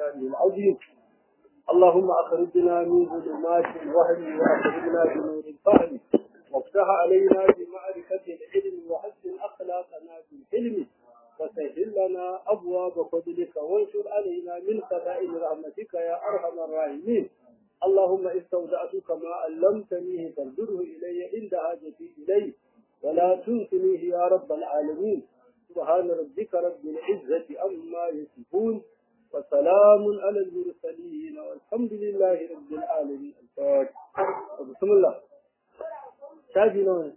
ومقداره العظيم اللهم أخرجنا من ظلمات الوهم وأخرجنا بنور الفهم وافتح علينا بمعرفة العلم وحسن أخلاقنا بالحلم وسهل لنا أبواب فضلك وانشر علينا من خزائن رحمتك يا أرحم الراحمين اللهم استودعتك ما علمتنيه فارجره إلي عند حاجتي إليه ولا تنسنيه يا رب العالمين سبحان ربك رب العزة عما يصفون وسلام على المرسلين والحمد لله رب العالمين الفاتحة بسم الله شاهدي نوع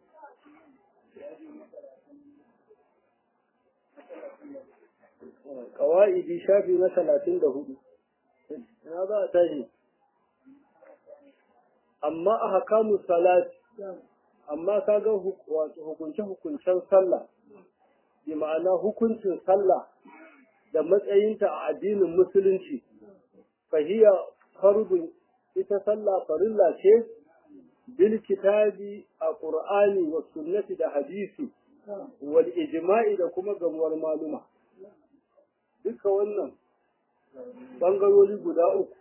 قوائد شافي مثلا عنده هذا تاجي amma a hakamu salati amma ka ga hukunce-hukuncen sallah bi ma'ana hukuncin sallah da matsayinta a addinin musulunci fahiya fardun ita sallah farilla ce bil kitabi a qur'ani wa sunnati da hadisi wal ijma'i da kuma gamuwar maluma duka wannan bangarori guda uku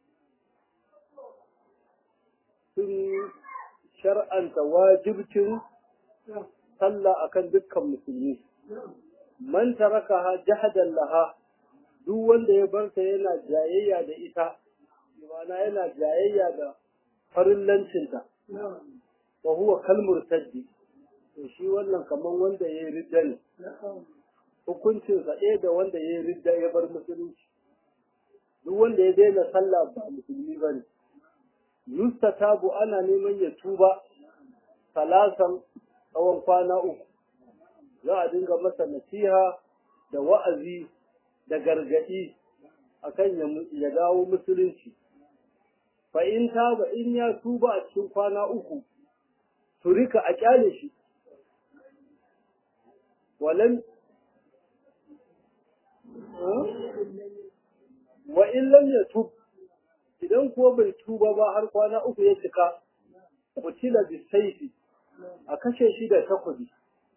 sun shar'anta wajibcin sallah akan dukkan musulmi man tarakaha jahadan laha duk wanda ya bar ta yana jayayya da ita ma'ana yana jayayya da farillancinta wa huwa kal murtaddi to shi wannan kaman wanda ya ridda ne hukuncin sa ɗaya da wanda ya ridda ya bar musulunci duk wanda ya daina sallah ba musulmi bane yustatabu ana neman ya tuba salasan tsawon kwana uku za a dinga masa nasiha da wa'azi da gargaɗi akan ya dawo musulunci fa in taba in ya tuba a cikin kwana uku turika a kyale shi walan wa in lam yatub idan kuwa bai tuba ba har kwana uku ya cika kutila bisaifi a kashe shi da takobi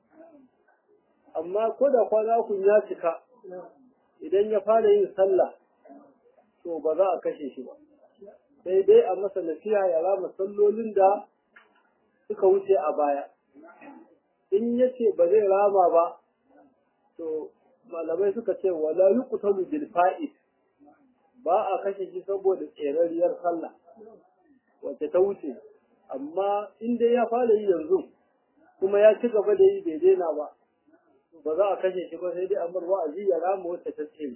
amma ko da kwana uku ya cika idan ya fara yin sallah to ba za a kashe shi ba sai dai a masa nasiha ya rama sallolin da suka wuce a baya in ya ce ba zai rama ba to malamai suka ce wala yuqtalu bil fa'id ba a kashe shi saboda tserariyar sallah wacce ta wuce amma in dai ya fara yi yanzu kuma ya ci gaba da yi bai daina ba ba za a kashe shi ba sai dai amar wa'azi ya rama wacce ta tsere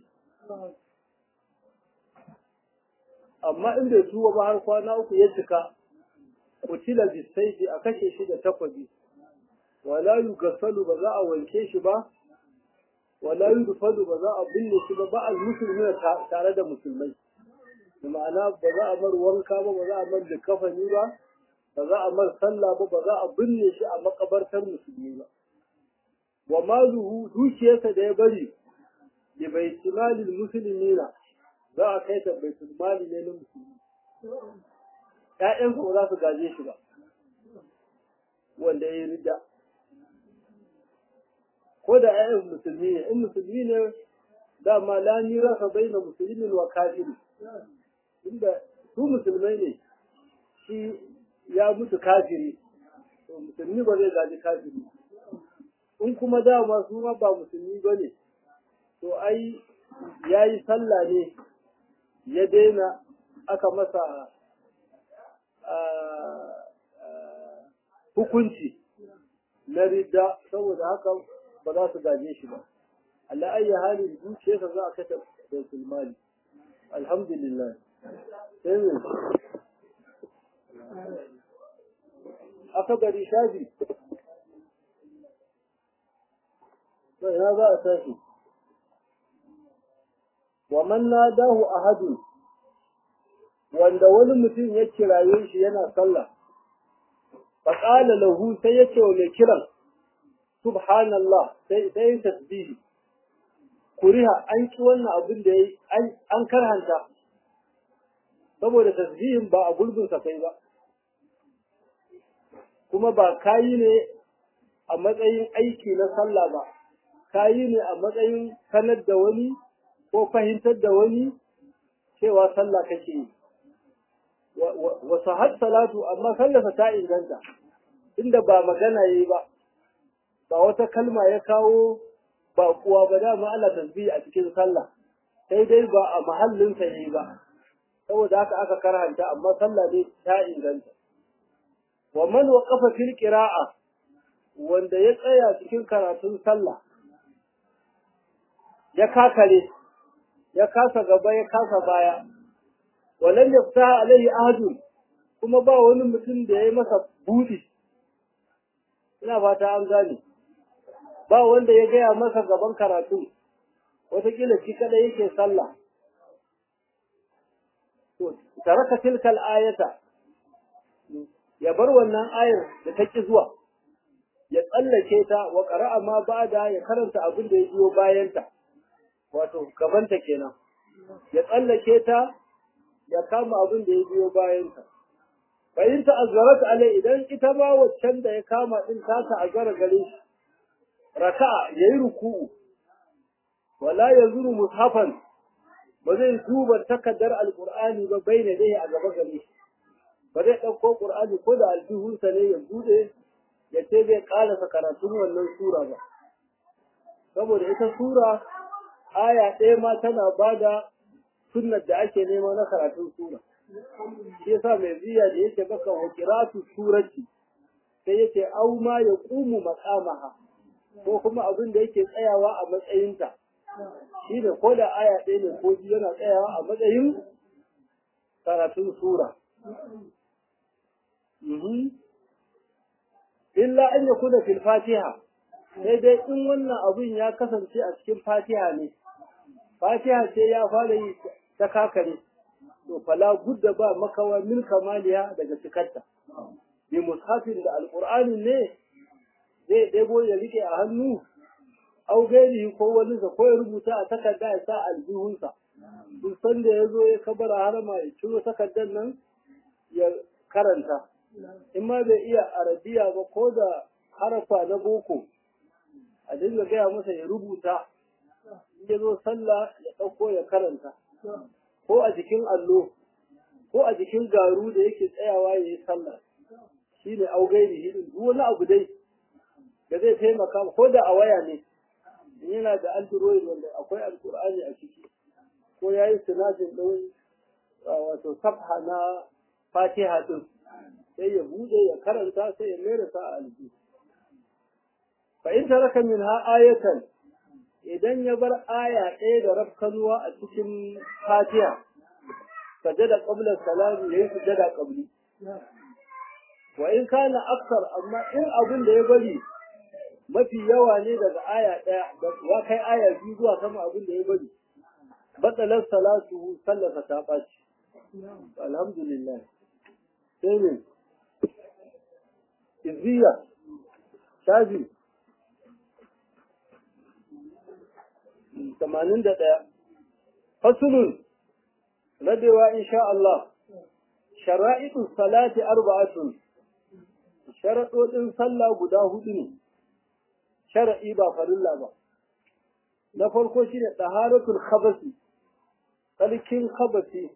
amma in bai tuba ba har kwana uku ya cika kutila bisaifi a kashe shi da takwabi wala yugassalu ba za a wanke shi ba wala yudfalu ba za a binne shi ba ba'al musulmi tare da musulmai da ma'ana ba za a mar wanka ba ba za a mar kafani ba ba za a mar sallah ba ba za a binne shi a makabartar musulmi ba wa maluhu dukiyarsa da ya bari bi baitimalil muslimina za a kai ta baitul mali ne na musulmi ƴaƴansa ba za su gaje shi ba wanda ya yi ridda ko da ƴaƴan musulmi ne in musulmi ne dama la mirasa baina muslimin wa kafiri inda su musulmai ne shi ya mutu kafiri to musulmi ba zai gaji kafiri in kuma dama su ma ba musulmi ba ne to ai ya yi sallah ne ya daina aka masa hukunci na ridda saboda haka ba za su gaje shi ba Allah ayi halin zuciyarsa za a kata baitul mali alhamdulillah sai ne aka gari shafi to ina za a tashi wa man nadahu ahadun wanda wani mutum ya kiraye shi yana sallah faƙala lahu sai ya ce wa mai kiran subhanallah sai sai tasbihi kuriha an ki wannan abin da yayi an karhanta saboda tasbihin ba a gurbin sa kai ba kuma ba kayi ne a matsayin aiki na sallah ba kayi ne a matsayin sanar da wani ko fahimtar da wani cewa sallah kake yi wa sahat salatu amma sallarsa ta inganta inda ba magana yayi ba ba wata kalma ya kawo ba kuwa ba dama Allah tasbihi a cikin sallah sai dai ba a mahallin sa yayi ba saboda haka aka karanta amma sallah ne ta inganta wa man waqafa fil qira'a wanda ya tsaya cikin karatun sallah ya kakare ya kasa gaba ya kasa baya walam yafta alaihi ahadun kuma ba wani mutum da ya masa budi ina fata an gane ba wanda ya gaya masa gaban karatu wataƙila shi kada yake sallah to taraka tilkal ayata ya bar wannan ayar da ta ki zuwa ya tsallake ta wa qara'a ma ba'da ya karanta abin da ya biyo bayanta wato gabanta kenan ya tsallake ta ya kama abin da ya biyo bayanta bayin ta azzarat alai idan ita ma waccan da ya kama din ta ta azara gare shi raka'a yayi ruku'u wala yazuru mushafan ba zai duba takaddar alqur'ani ba bai dai a gaba gare shi ba zai dauko qur'ani ko da aljihunsa ne ya bude ya ce zai karasa karatun wannan sura ba saboda ita sura aya ɗaya ma tana bada sunnar da ake nema na karatun sura shi yasa mai biya da yake baka wa qiratu surati sai yake au ma yaqumu maqamaha ko kuma abin da yake tsayawa a matsayinta shi ne ko da aya ɗaya ne ko biyu yana tsayawa a matsayin karatun sura illa an yakuna fil fatiha sai dai in wannan abin ya kasance a cikin fatiha ne fatiha ce ya fara yi ta kakare to fala budda ba makawa min kamaliya daga cikarta bi mushafin da alqur'ani ne zai ɗebo ya rike a hannu au gairi ko wani ko ya rubuta a takarda ya sa aljihunsa duk sanda ya zo ya kabara harama ya ciro takardar nan ya karanta in ma bai iya arabiya ba ko da harafa na boko a dinga gaya masa ya rubuta in ya zo sallah ya ɗauko ya karanta ko a jikin allo ko a jikin garu da yake tsayawa ya yi sallah shi ne augairi hidin duk wani abu dai da zai taimaka ko da a waya ne in yana da android wanda akwai alkur'ani a ciki ko ya yi sinadin ɗin wato safha na fatiha ɗin sai ya buɗe ya karanta sai ya mera sa a aljihu fa in taraka min ha ayatan idan ya bar aya ɗaya da rafkanuwa a cikin fatiha sajada qabla salam yayi sujada qabli wa in kana aksar amma in abin da ya bari mafi yawa ne daga aya ɗaya da ya kai aya biyu zuwa sama abin da ya bari batsalar salatu sallata ta ɓaci alhamdulillah sai ne izziya shafi tamanin da ɗaya fasulun rabewa insha Allah shara'idu salati arba'atun sharaɗoɗin sallah guda hudu ne shara'i ba farilla ba na farko shine taharatul khabasi tsarkin khabasi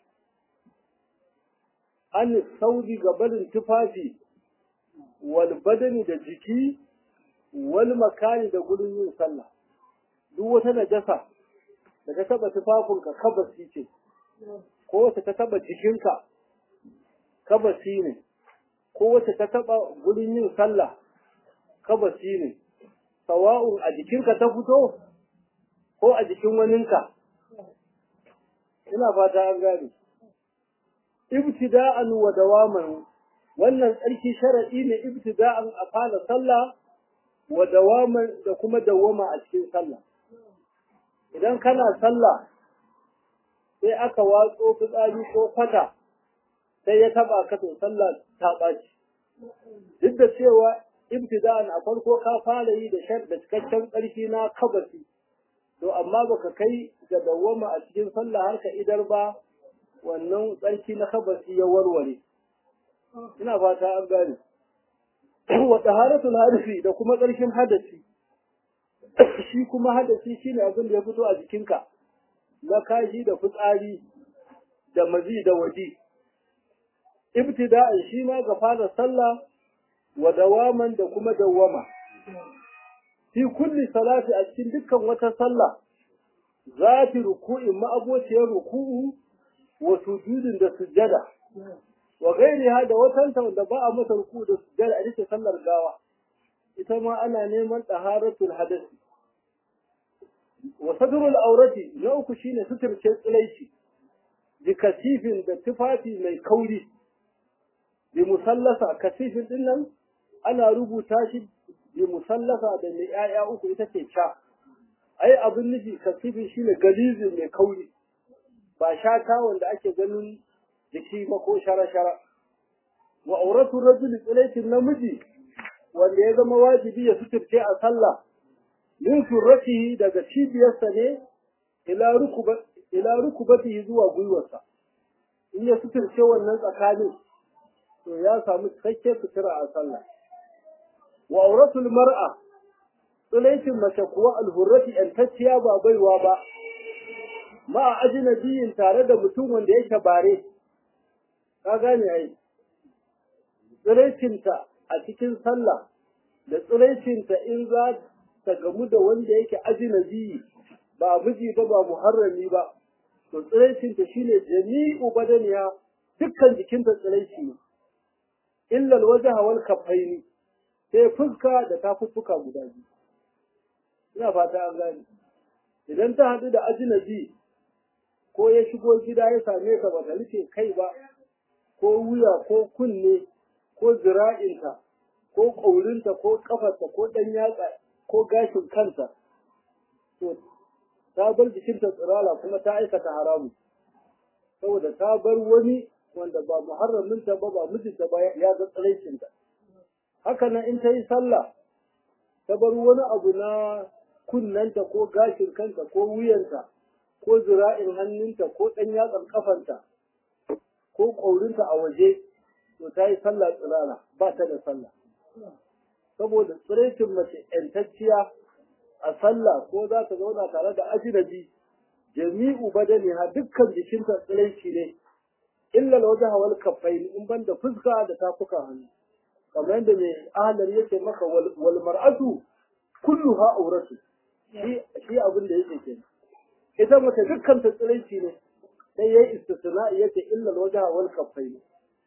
an saudi gabarin tufafi wal badani da jiki wal makani da gurin yin sallah duk wata najasa da ta taba tufafinka kabasi ce ko wata ta taba jikinka kabasi ne ko wata ta taba gurin yin sallah kabasi ne sawa'un a jikinka ta fito ko a jikin waninka ina fata an gane ibtida'an wa dawaman wannan tsarki sharadi ne ibtida'an a fara sallah wa dawaman da kuma dawama a cikin sallah idan kana sallah sai aka watso fitsari ko fata sai ya taba ka to sallah ta ɓaci duk da cewa ibtida'an a farko ka fara yi da shar da cikakken ƙarfi na kabasi to amma baka kai ga dawwama a cikin sallah har ka idar ba wannan tsarki na kabasi ya warware ina fata an gane wa taharatul hadisi da kuma tsarkin hadasi shi kuma hadasi shine abin da ya fito a jikinka na kashi da fitsari da mazi da waji ibtida'an shi ma ga fara sallah wa dawaman da kuma dawama fi kulli salati a cikin dukkan wata sallah zati ruku'in ma'abociyar ruku'u wa sujudin da sujjada wa gairiha da watanta da ba a masa ruku da sujjada a cikin sallar gawa ita ma ana neman taharatul hadasi wa sadrul aurati na uku shine suturce tsilaici bi kasifin da tufafi mai kauri bi musallasa kasifin din nan ana rubuta shi bi musallasa da mai 'ya'ya uku ita ce ca ai abin nufi kasifin shine galizin mai kauri ba shata wanda ake ganin jiki ba ko shara-shara wa auratu rajuli tsilaitin namiji wanda ya zama wajibi ya suturce a sallah min surratihi daga cibiyarsa ne ila rukuba ila rukubatihi zuwa gwiwarsa in ya suturce wannan tsakanin to ya samu cikakken sutura a sallah wa auratul mar'a tsilaitin mace kuwa alhurrati yantacciya ba baiwa ba ma ajnabiyin tare da mutum wanda yake bare ka gane ai tsiraicinta a cikin sallah da tsiraicinta in za ta gamu da wanda yake ajnabi ba miji ba ba muharrami ba to tsiraicinta shine jami'u badaniya dukkan jikinta tsiraici ne illa alwajha wal kaffaini sai fuska da tafuffuka guda biyu ina fata an gane idan ta haɗu da ajnabi ko ya shigo gida ya same ka ba ta rufe kai ba ko wuya ko kunne ko zira'inta ko ƙaurinta ko ƙafarta ko ɗan yatsa ko gashin kanta to ta bar jikinta tsirala kuma ta aikata haramu saboda ta bar wani wanda ba muharraminta ba ba mijinta ba ya ga tsiraicinta haka nan in ta yi sallah ta bar wani abu na kunnanta ko gashin kanta ko wuyanta ko zira'in hannunta ko ɗan yatsan ƙafanta ko ƙaurinta a waje to ta yi sallah tsirara ba ta da sallah saboda tsiraitin mace ‘yantacciya a sallah ko za ta zauna tare da ajinabi jami'u badani ha dukkan jikinta tsiraici ne illa waje hawal kafai in ban da fuska da tafukan hannu kamar yadda mai ahalar yake maka wal mar'atu kullu ha auratu shi abin da yake kenan ita mace dukkan ta tsiraici ne sai yayi istisna yace illa alwajha wal kaffayn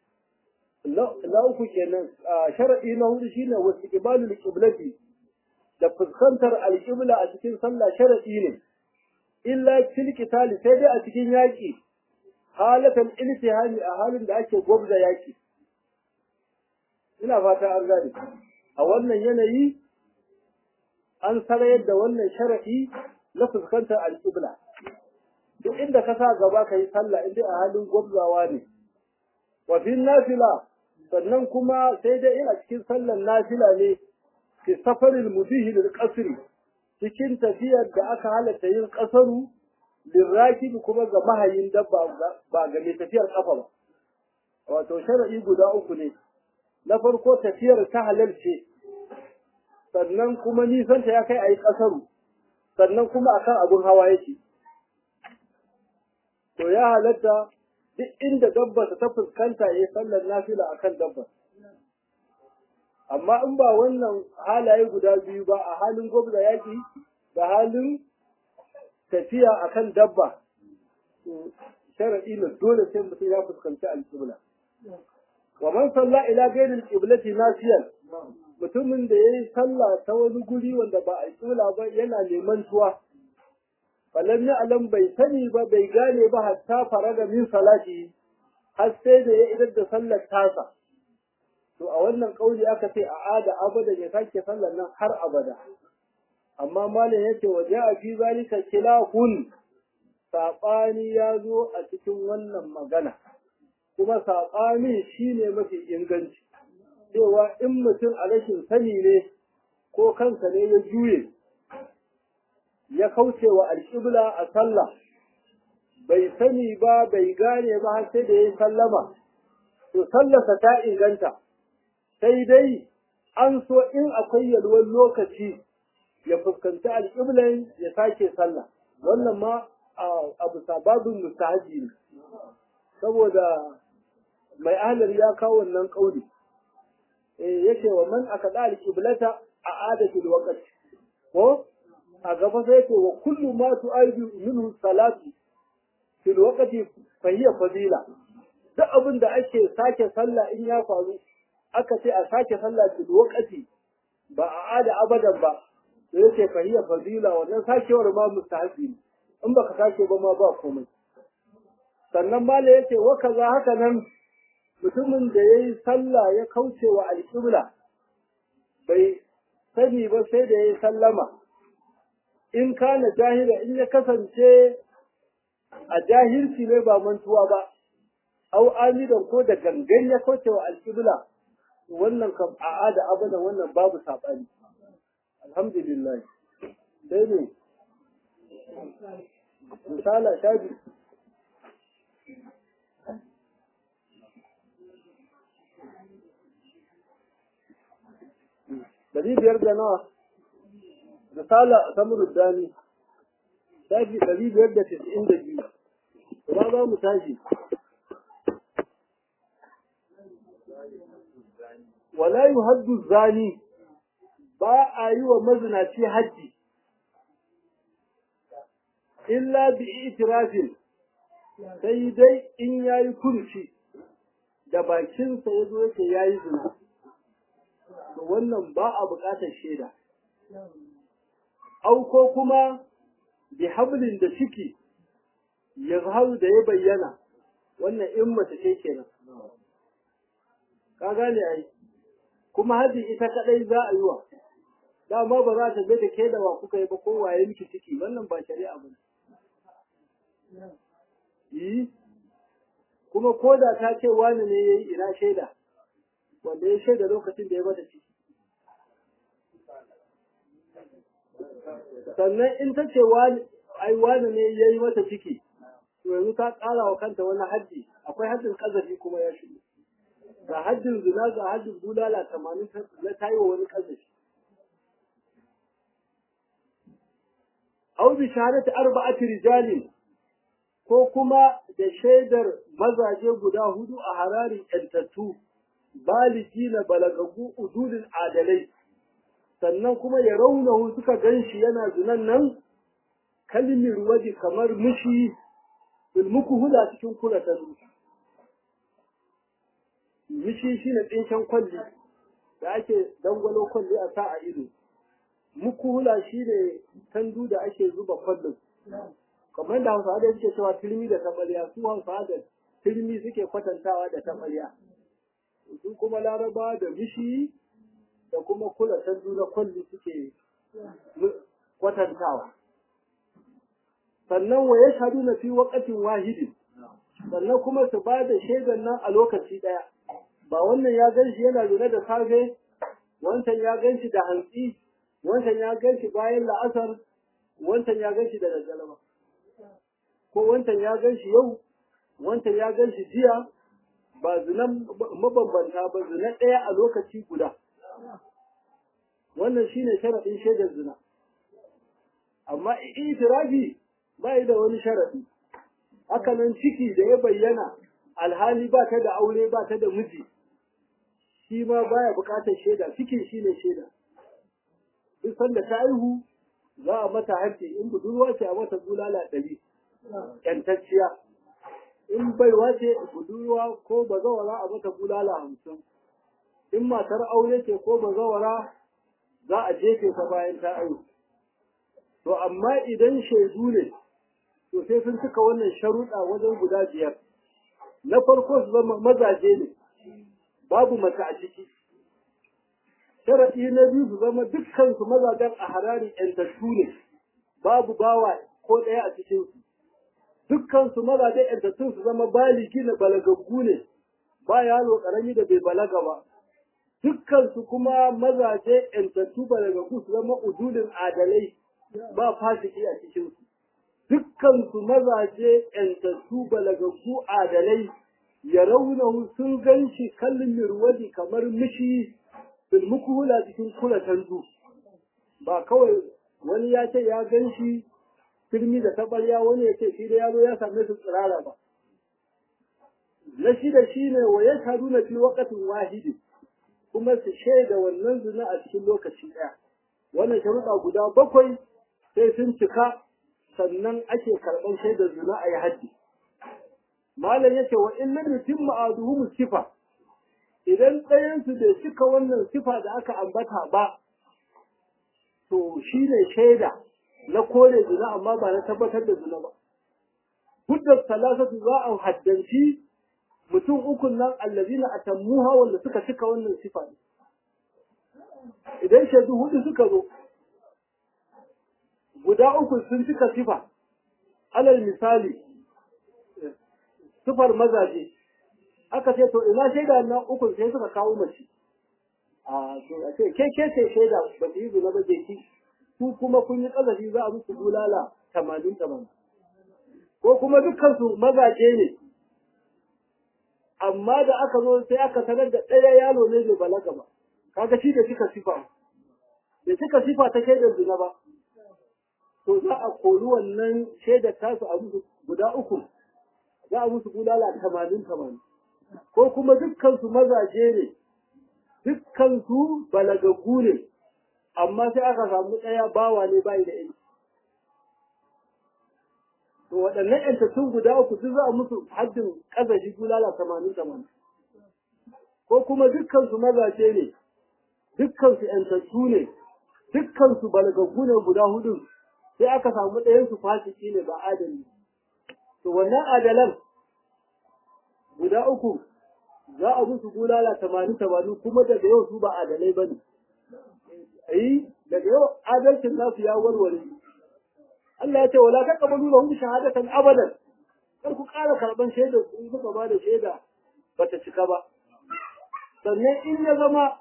la uku kenan sharadi na hudu shine wasu ibalul qiblati da fuskantar alqibla a cikin sallah sharadi ne illa fil qitali sai dai a cikin yaki halatan iltihami a halin da ake gwabza yaki ina fata an gane a wannan yanayi an sarayar da wannan sharadi na fuskantar alqibla duk inda ka sa gaba ka yi sallah inda a halin gwabzawa ne wa fi nafila sannan kuma sai dai ina cikin sallar nafila ne fi safarin mubihi lil qasri cikin tafiyar da aka halatta yin kasaru lirrakibi kuma ga mahayin dabba ba ga mai tafiyar kafa ba wato shar'i guda uku ne na farko tafiyar ta halal ce sannan kuma nisanta ya kai a yi kasaru sannan kuma akan abun hawa yake to ya halatta duk inda dabba ta fuskanta ya sallar nafila akan dabba amma in ba wannan halaye guda biyu ba a halin gwamna yaƙi da halin tafiya akan dabba to sharaɗi na dole sai mutum ya fuskanci alƙibla wa man salla ila ghairi alqiblati nasiyan mutumin da yayi sallah ta wani guri wanda ba alƙibla ba yana neman tuwa falam ya alam bai sani ba bai gane ba hatta faraga min salati har sai da ya idar da sallar tasa to a wannan kauli aka ce a ada abada ya sake sallar nan har abada amma malam yace wa ja'a fi zalika khilafun sabani ya zo a cikin wannan magana kuma sabani shine mafi inganci cewa in mutum a rashin sani ne ko kansa ne ya juye ya kauce wa alƙibla a sallah bai sani ba bai gane ba har sai da ya sallama to sallarsa ta inganta sai dai an so in akwai yalwar lokaci ya fuskanci alƙiblan ya sake sallah wannan ma abu sababin mustahaji ne saboda mai ahlar ya kawo wannan kauli eh yake wa man aka da alqiblata a adatul waqt ko a gaba sai ce wa kullu ma tu'aidu minhu salatu fil waqti fa hiya fadila duk abin da ake sake sallah in ya faru aka ce a sake sallah fil waqti ba a ada abadan ba sai yace fa hiya fadila wannan sakewar ma mustahabi ne in baka sake ba ma ba komai sannan mala yace wa kaza haka nan mutumin da yayi sallah ya kauce wa alqibla bai sani ba sai da yayi sallama in kana jahila in ya kasance a jahilci ne ba mantuwa ba au amidan ko da gangan ya kauce wa alqibla wannan kam a'ada abada wannan babu sabani alhamdulillah sai ne misala shaji Dari biyar da nawa misala samuru dani shafi dari biyar da tis'in da biyu ina za mu tashi wala yuhaddu zani ba a yi wa mazinaci haddi illa bi itirafin sai dai in yayi kurci da bakinsa ya zo yake yayi zina to wannan ba a buƙatar shaida au ko kuma bi hablin da ciki ya zaharu da ya bayyana wannan in mace ce kenan ka gane ai kuma haji ita kadai za a yi wa dama ba za ta da ke da wa kuka yi ba ko waye miki ciki wannan ba shari'a ba yi kuma ko da ta ce wani ne ya yi ina shaida wanda ya shaida lokacin da ya bata ciki sannan in ta ce ai wani ne ya yi mata ciki to yanzu ta ƙara wa kanta wani haddi akwai haddin ƙazafi kuma ya shigo ga haddin zina ga haddin bulala tamanin na tayi wa wani ƙazafi au bi shahadati arba'ati rijalin ko kuma da shaidar mazaje guda hudu a hararin yantattu baliki na balagagu udulin adalai sannan kuma ya raunahu suka ganshi yana zinan nan kalmir waje kamar mushi ilmuku hula cikin kula ta mishi shine tsinken kwalli da ake dangwalo kwalli a sa a ido muku hula shine tandu da ake zuba kwallon kamar da hausawa da suke cewa turmi da taɓarya su hausawa da turmi suke kwatantawa da taɓarya su kuma laraba da mishi da kuma kula tandu na kwalli suke kwatantawa sannan wa ya shaɗu na fi waƙatin wahidin sannan kuma su ba da shaidan nan a lokaci ɗaya ba wannan ya gan shi yana lura da safe wancan ya gan shi da hantsi wancan ya gan shi bayan la'asar wancan ya gan shi da daddare ba ko wancan ya gan shi yau wancan ya gan shi jiya ba zinan mabambanta ba zina ɗaya a lokaci guda wannan shine sharaɗin shaidar zina amma itirafi ba da wani sharaɗi haka nan ciki da ya bayyana alhali ba ta da aure ba ta da miji shi ma baya buƙatar shaida cikin shi ne shaida duk sanda ta aihu za a mata haƙƙi in budurwa ce a mata bulala ɗari ƴantacciya in baiwa ce budurwa ko bazawara a mata bulala hamsin in matar aure ce ko bazawara za a jefe ta bayan ta aihu to amma idan shaidu ne to sai sun cika wannan sharuɗa wajen guda biyar na farko su zama mazaje ne babu mace a ciki sharaɗi na biyu su zama dukkan su mazajen a harari ƴantattu ne babu bawa ko ɗaya a cikin su dukkan su mazajen ƴantattun su zama baligi na balagaggu ne ba yaro ƙarami da bai balaga ba dukkan su kuma mazaje ƴantattu balagaggu su zama udulin adalai ba fasiki a cikin su dukkan su mazaje ƴantattu balagaggu adalai ya raunahu sun gan shi kallon mirwadi kamar mishi bil mukuhula cikin kula tanzu ba kawai wani ya ce ya gan shi firmi da tabarya wani ya ce shi da yaro ya same su tsirara ba na shida shine wa yashhaduna fi waqtin wahidi kuma su shaida wannan zina a cikin lokaci ɗaya wannan sharuɗa guda bakwai sai sun cika sannan ake karɓar shaidar zina a yi haddi malam yace wa in lam yutimma aduhum sifa idan ɗayan su bai cika wannan sifa da aka ambata ba to shine shaida na kore zina amma ba na tabbatar da zina ba hujjar salasatu za a haddanci mutum ukun nan allazina atammuha wanda suka cika wannan sifa idan shaidu hudu suka zo guda uku sun cika sifa alal misali sifar mazaje aka ce to ina shaida na uku sai suka kawo mace a to a ce ke ke ce shaida ba ta yi zina ba je ki ku kuma kun yi kazafi za a muku bulala tamanin tamanin ko kuma dukkan su mazaje ne amma da aka zo sai aka sanar da ɗaya yalo ne bai balaga ba kaga shi da cika sifa da cika sifa ta shaidar zina ba to za a kori wannan shaidar tasu a musu guda uku za a musu bulala tamanin tamanin ko kuma dukkan su mazaje ne dukkan su balagaggu ne amma sai aka samu ɗaya bawa ne bai da yanki to waɗannan ƴantattun guda uku duk za a musu haddin ƙazafi bulala tamanin tamanin ko kuma dukkan su mazaje ne dukkan su ƴantattu ne dukkan su balagaggu ne guda hudu sai aka samu ɗayan su fasiki ne ba adali to wannan adalan guda uku za a musu bulala tamanin tamanin kuma daga yau su ba adalai ba ne ayi daga yau adalcin nasu ya warware Allah ya ce wala taqbalu lahum shahadatan abadan kar ku ƙara karban shaida in kuka ba da shaida bata cika ba sannan in ya zama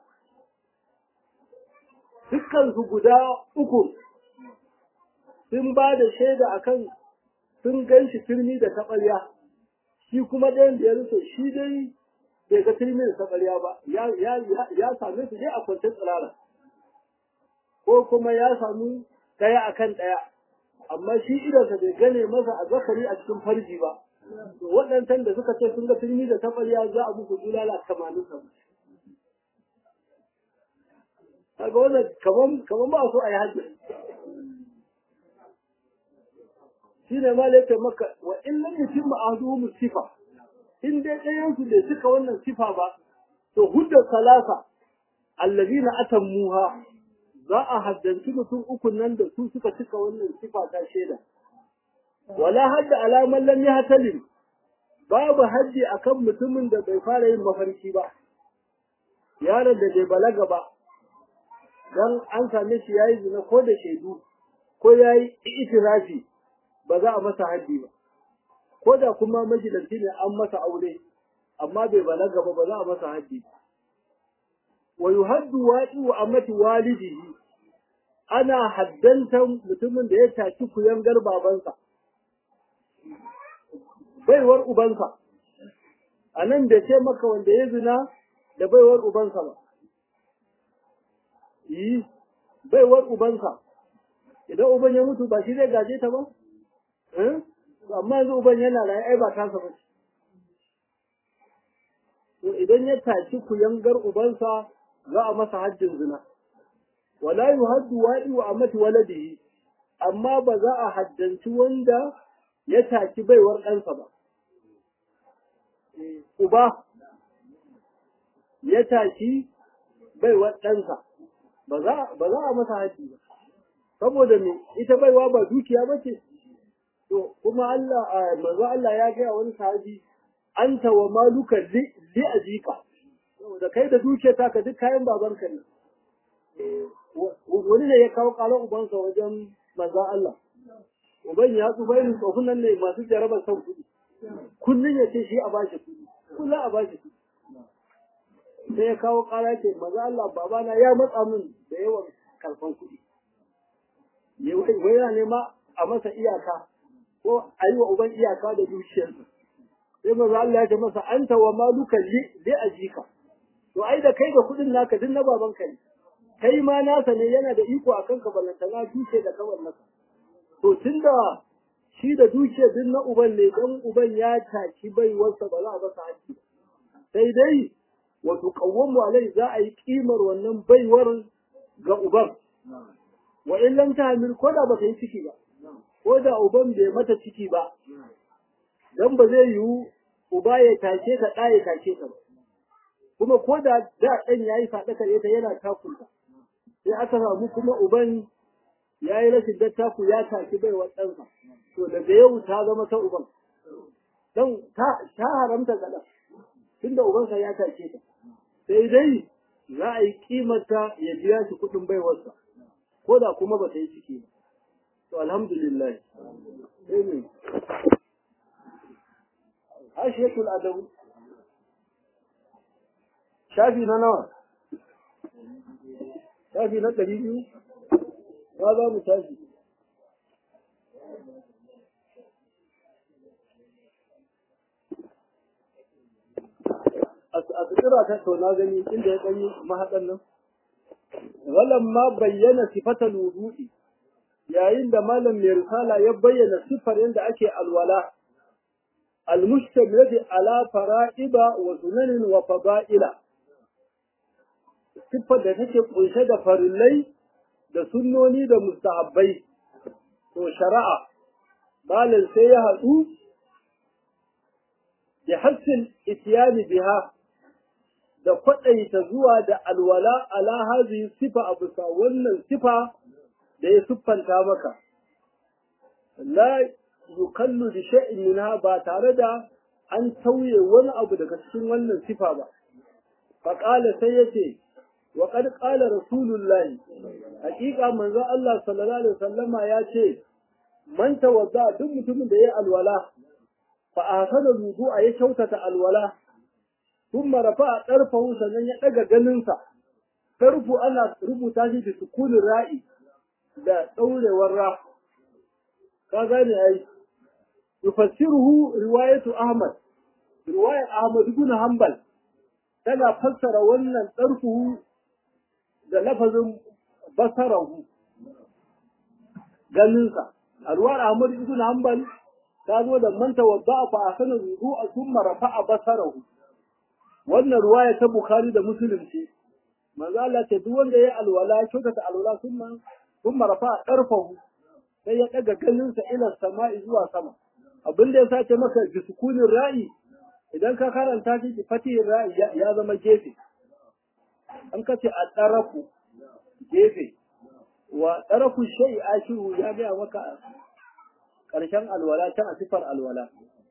dukkan su guda uku sun ba da shaida akan sun gan shi turmi da taɓarya shi kuma ɗayan da ya rufe shi dai bai ga turmi da taɓarya ba ya ya same su dai a kwantar tsirara ko kuma ya samu ɗaya akan ɗaya amma shi idansa bai gane masa a zakari a cikin farji ba waɗancan da suka ce sun ga turmi da taɓarya za a muku bulala tamanin sa kaga wannan kaman kaman ba so a yi hajji shi ne ma laifin maka wa in lam yutimma ahduhum sifa in dai ɗayan su bai cika wannan sifa ba to huddar salasa allazina atammuha za a haddanci mutum uku nan da su suka cika wannan sifa ta shaida wala hadda alaman lam yahtalim babu haddi akan mutumin da bai fara yin mafarki ba yaron da bai balaga ba dan an same shi yayi zina ko da shaidu ko yayi itirafi ba za a masa haddi ba ko da kuma majalanci ne an masa aure amma bai balaga ba ba za a masa haddi ba wa yuhaddu wa'i wa amati walidihi ana haddantan mutumin da ya taki kuyangar babansa baiwar ubansa a nan da ce maka wanda ya zina da baiwar ubansa ba yi baiwar ubansa idan uban ya mutu ba shi zai gaje ta ba amma yanzu uban yana raye ai ba tasa ba to idan ya taki kuyangar ubansa za a masa hajjin zina wala yuhaddu wa'i wa amati waladihi amma ba za a haddanci wanda ya taki baiwar ɗansa ba uba ya taki baiwar ɗansa ba za a masa haji ba saboda me ita baiwa ba dukiya ba ce to kuma Allah manzo Allah ya gaya wani sahabi anta wa maluka li ajika saboda kai da dukiya ta ka duk kayan babanka ne wani ne ya kawo ƙarar ubansa wajen manzo Allah uban ya tsufa irin tsofin nan ne masu jarabar son kuɗi kullum ya ce shi a bashi kuɗi kullum a bashi kuɗi sai ya kawo ƙara ce maza Allah babana ya matsa min da yawan karfan kuɗi wai yana nema a masa iyaka ko a yi wa uban iyaka da dukiyarsa sai maza Allah ya ce masa anta wa maluka li ajika to ai da kai da kuɗin naka duk na babanka ne kai ma nasa ne yana da iko a kanka ballantana duke da kawai nasa to tunda shi da dukiya duk na uban ne dan uban ya taki baiwarsa ba za a masa haƙƙi sai dai wato qawwamu alai za a yi kimar wannan baiwar ga uban wa in lam tahmil ko da bata yi ciki ba ko da uban bai mata ciki ba dan ba zai yiwu uba ya tashe ta ɗa ya tashe ta ba kuma ko da da ɗan yayi faɗaka ita yana takunta sai aka samu kuma uban ya yi rashin dattaku ya taki baiwar ɗansa to daga yau ta zama ta uban don ta haramta ga ɗan tunda ubansa ya take ta sai dai za a yi kimarta ya biya shi kuɗin baiwarsa ko da kuma ba ta yi ciki ba to alhamdulillah sai ne hashiyatul adabu shafi na nawa shafi na ɗari biyu ba za mu tashi a tsira ta to na gani inda ya ɗanyi mahaɗan nan walan ma bayyana sifatal wudu'i yayin da malam mai risala ya bayyana sifar yadda ake alwala المشتملة على فرائض وسنن وفضائل siffar da take kunshe da farillai da sunnoni da mustahabbai to shari'a malin sai ya haɗu da hassin itiyani biha da kwaɗaita zuwa da alwala ala hazi sifa a bisa wannan sifa da ya siffanta maka la yukallu da sha'in minha ba tare da an tauye wani abu daga cikin wannan sifa ba faƙala sai ya ce wa qad qala rasulullahi haƙiƙa manzon Allah sallallahu alaihi wasallama ya ce man tawadda duk mutumin da ya alwala fa ahsana wudu'a ya kyautata alwala thumma rafa'a tarfahu sannan ya daga ganinsa tarfu ana rubuta shi da sukunin ra'i da daurewar ra ka gane ai yufassiruhu riwayatu ahmad riwayat ahmad ibn hanbal tana fassara wannan tarfuhu da lafazin basarahu ganinsa a ruwar ahmad ibn hanbal ta zo da man tawadda fa ahsana wudu'a thumma rafa'a basarahu wannan ruwaya ta bukhari da muslim ce manzo Allah ce duk wanda ya alwala kyautata alwala thumma thumma rafa'a tarfahu sai ya daga ganinsa ila sama'i zuwa sama abin da ya sace maka bi sukunin ra'i idan ka karanta shi bi fatihin ra'i ya zama gefe an kace a tsarafu gefe wa tsarafu shay'i ashiru ya ga maka karshen alwala can a sifar alwala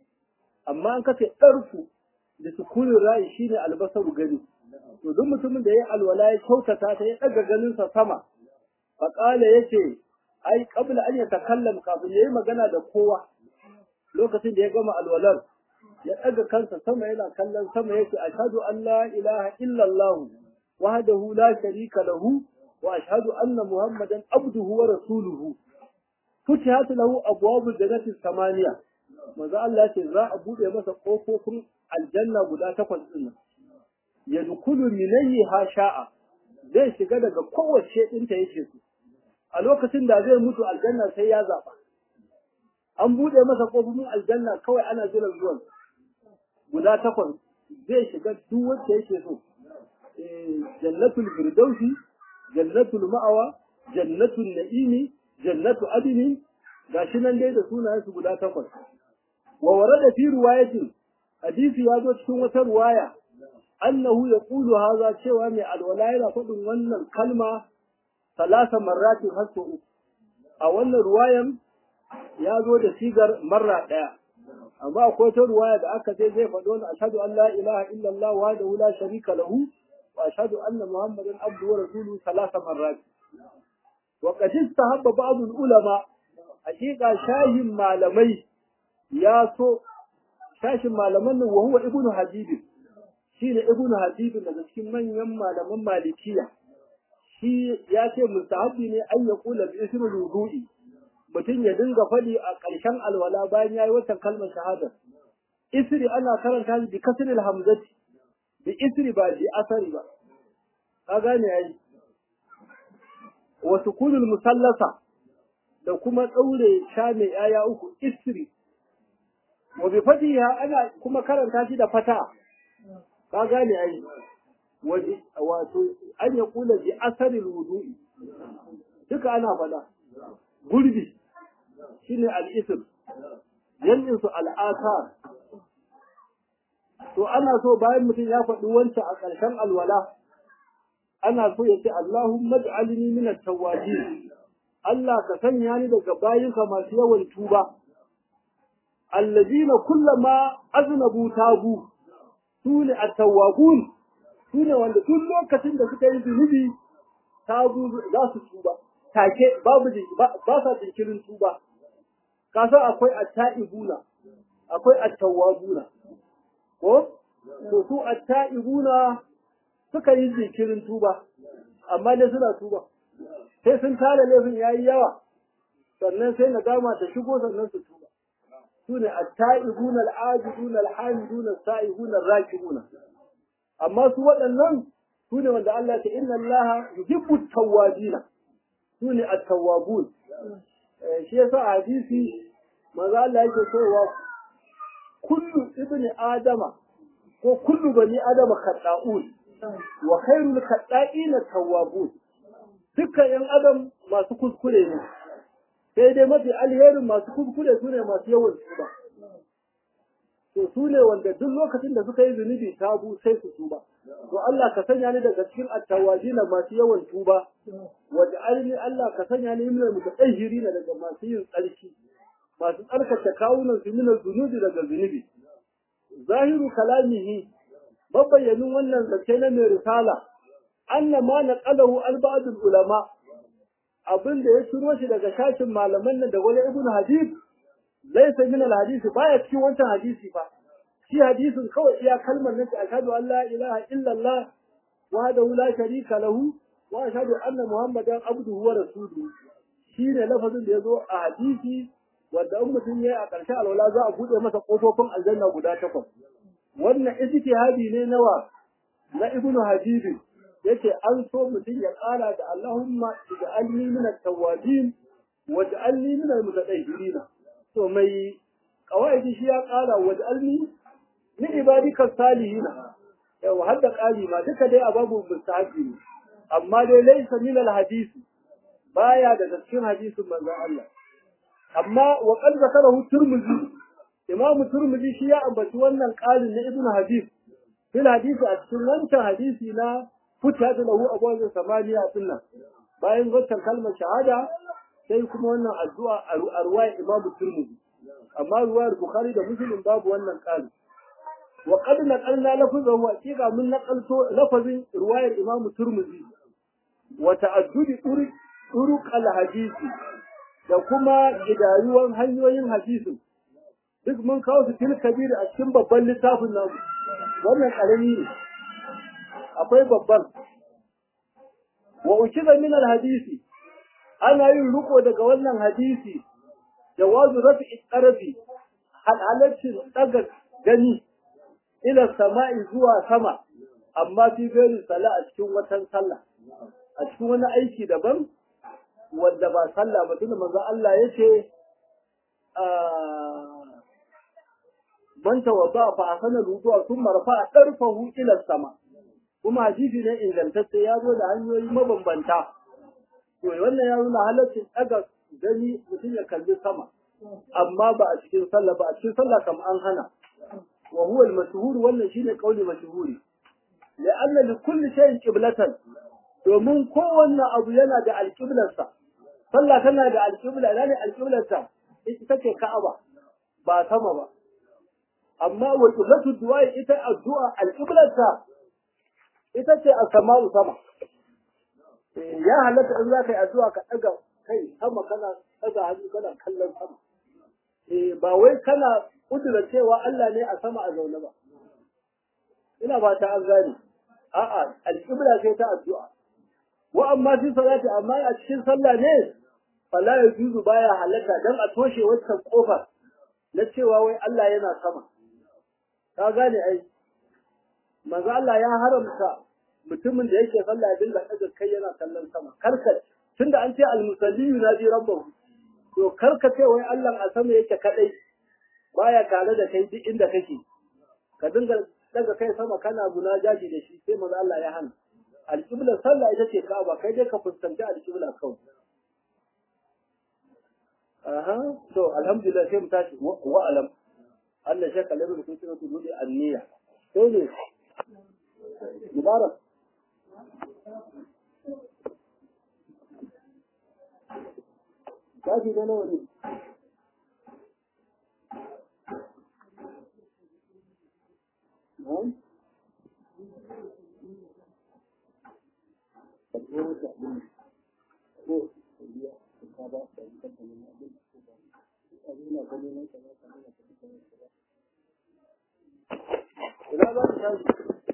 amma an kace ɗarfu da sukunin ra'i shine albasaru gani to duk mutumin da ya alwala ya kyautata ta ya ɗaga ganinsa sama faƙala yace ai qabla an yatakallam kafin yayi magana da kowa lokacin da ya gama alwalar ya ɗaga kansa sama yana kallon sama yake ashhadu an la ilaha illa Allah wahdahu la sharika lahu wa ashhadu anna muhammadan abduhu wa rasuluhu futihat lahu abwabul jannati samaniya manzo Allah ya ce za a bude masa kofofin aljanna guda takwas din nan yadkhulu minayha sha'a zai shiga daga kowace ɗinta yake so a lokacin da zai mutu aljanna sai ya zaɓa an buɗe masa ƙofofin aljanna kawai ana jiran zuwan guda takwas zai shiga duk wacce yake so jannatul firdausi jannatul ma'awa jannatul na'imi jannatu adini gashi nan dai da sunayen su guda takwas wa warada fi riwayatin hadisi ya zo cikin wata riwaya annahu yaqulu hadha cewa mai alwala yana faɗin wannan kalma talata marratin har sau uku a wannan ruwayan ya zo da sigar marra ɗaya amma akwai ta ruwaya da aka ce zai faɗo wani ashhadu an la ilaha illallah wa da la sharika lahu wa ashhadu anna muhammadan abdu wa rasuluhu talata marrat wa qad istahabba ba'd ulama hakika shahin malamai ya so shashin malaman nan wa huwa ibnu habib shine ibnu habib daga cikin manyan malaman malikiya shi ya ce mustahabi ne an ya kula bi ismul wudu'i mutum ya dinga faɗi a ƙarshen alwala bayan yayi wata kalmar shahada isri ana karanta shi bi kasril hamzati bi isri ba bi asari ba ka gane ai wa sukunul musallasa da kuma ɗaure sha mai ‘ya'ya uku isri wa bi fatiha ana kuma karanta shi da fata ka gane ai wato an ya kula bi asarin wudu'i duka ana faɗa gurbi shine al-ism yanzu su al'asar to ana so bayan mutum ya faɗi wancan a ƙarshen alwala ana so ya ce Allahumma ij'alni min at-tawwabin Allah ka sanya ni daga bayinka masu yawan tuba alladina kullama aznabu tabu sune at-tawwabun sune wanda tun lokacin da suka yi zunubi tabu za su tuba take babu ba sa jinkirin tuba ka san akwai at-ta'ibuna akwai at-tawwabuna ko to su at-ta'ibuna suka yi jinkirin tuba amma dai suna tuba sai sun tara laifin yayi yawa sannan sai nadama ta shigo sannan su tuba sune at-ta'ibun al-ajidun al-hamidun as-sa'ihun ar-rakibun amma su waɗannan sune wanda Allah ta inna Allah yuhibbu at-tawwabin sune at-tawwabun shi yasa hadisi manzo Allah yake cewa kullu ibni adama ko kullu bani adama khata'un wa khairul khata'in at-tawwabun dukkan yan adam masu kuskure ne sai dai mafi alherin masu kuskure su ne masu yawan tuba to su ne wanda duk lokacin da suka yi zunubi tabu sai su tuba to Allah ka sanya ni daga cikin attawajina masu yawan tuba waj'alni Allah ka sanya ni min mutatahhirin daga masu yin tsarki masu tsarkake kawunan su min zunubi daga zunubi zahiru kalamihi mabayyanin wannan zance na mai risala anna ma naqalahu al-ba'd ulama abin da ya shiro shi daga shashin malaman nan da wani ibn hadith laysa min al-hadith baya cikin wancan hadisi ba shi hadisin kawai iya kalmar nan ashhadu an la ilaha illa Allah wahdahu la sharika lahu wa ashhadu anna muhammadan abduhu wa rasuluhu shine lafazin da yazo a hadisi wanda in mutum yayi a ƙarshen alwala za a bude masa kofofin aljanna guda takwas wannan ijtihadi ne nawa na ibnu hadith yace an so mutum ya ƙara da Allahumma ij'alni min at-tawwabin waj'alni min al-mutatahhirin to mai qawaidi shi ya ƙara waj'alni min ibadika salihin yau har da ƙari ma duka dai a babu mustahabi ne amma dai laysa min al-hadisi baya daga cikin hadisin manzon Allah amma wa qad zakarahu turmuzi imamu turmuzi shi ya ambaci wannan ƙarin na ibnu habib fil hadisi a cikin wancan hadisi na fita da lahu abuwa samaniya sunna bayan wancan kalmar shahada sai kuma wannan addu'a a ruwayar imamu turmuzi amma ruwayar bukhari da muslim babu wannan ƙarin wa qad naqalna lafazahu haqiqa mun naqalto lafazin ruwayar imamu turmuzi wa ta'addudi turuq turuq al-hadisi da kuma gidayuwan hanyoyin hadisin duk mun kawo su fil kabir a cikin babban littafin namu wannan karami ne akwai babban wa ukiza min al hadisi ana yin riko daga wannan hadisi jawazu rafi qarabi halaccin daga gani ila sama'i zuwa sama amma fi gari sala a cikin watan sallah a cikin wani aiki daban wanda ba sallah ba tunda manzo Allah yace man tawadda fa asana rudu'a thumma rafa'a darfahu ila sama kuma hadisi ne ingantacce ya zo da hanyoyi mabambanta to wannan ya nuna halaccin daga gani mutum ya kalli sama amma ba a cikin sallah ba a cikin sallah kam an hana wa huwa al-mashhur wannan shine kauli mashhuri la'anna li kulli shay'in qiblatan domin kowanne abu yana da alƙiblarsa sallah tana da alƙibla ina ne alƙiblarta ita ce ka'aba ba sama ba amma wa qiblatu du'a ita addu'a alƙiblarta ita ce as-sama'u sama ya halatta in za ka yi addu'a ka ɗaga kai sama kana ɗaga hannu kana kallon sama eh ba wai kana kudura cewa Allah ne a sama a zaune ba ina ba ta an gane a'a alƙibla sai ta addu'a wa amma fi salati amma a cikin sallah ne fala yajuzu baya halatta dan a toshe wancan kofar na cewa wai Allah yana sama ka gane ai manzo Allah ya haramta mutumin da yake sallah ya dinga daga kai yana kallon sama karkar tunda an ce almusalli yunaji rabbahu to kar ka ce wai Allah a sama yake kadai baya tare da kai duk inda kake ka dinga daga kai sama kana jaji da shi sai manzo Allah ya hana alƙibla sallah ita ce Ka'aba kai dai ka fuskanci alƙibla kawai aha to alhamdulillah sai mu tashi wa alam Allah shaka lamu kun tsira tu dudi anniya sai ne mubarak kaji da nawa ne Ina za ta tashi?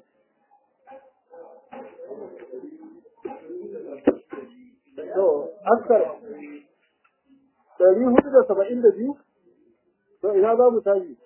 To, askar ɗari hudu da saba'in da biyu? To, ina za mu tashi?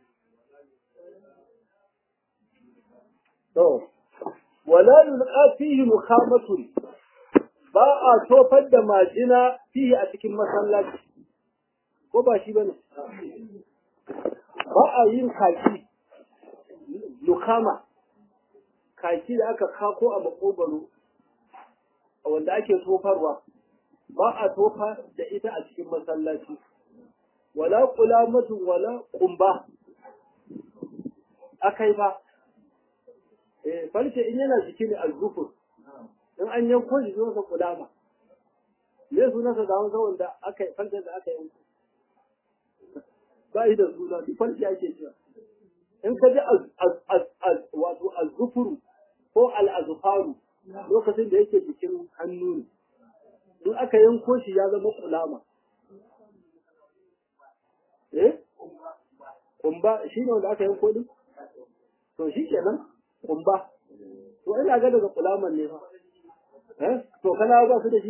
To, wala yulqa fihi mukhamatun ba a tofar da majina fihi a cikin masallaci ko ba shi bane ba a yin kaki lukama kaki da aka kako a makogaro wanda ake tofarwa ba a tofa da ita a cikin masallaci wala kulamatun wala kumba akai ba eh farce in yana jiki ne alzufur in an yanko shi zuwa kulama me sunansa da wanda wanda aka farce da aka yanko ba yi da suna duk farce ake cewa in ka ji wato alzufuru ko al'azufaru lokacin da yake jikin hannu ne in aka yanko shi ya zama kulama eh kumba shi ne wanda aka yanko din to shi kenan kumba to ina ga daga kulaman ne fa eh to kana ba su da shi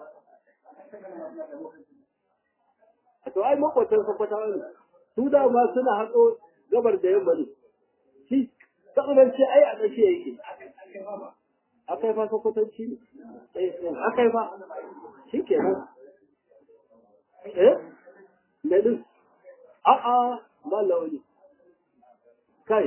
to ai makwatan sa kwata ne su da ma suna hatso gabar da yamma ne shi saboda ce ai a tsakiya yake akai fa kwakwatanci ne eh akai fa shi kenan eh ne din a'a ba launi kai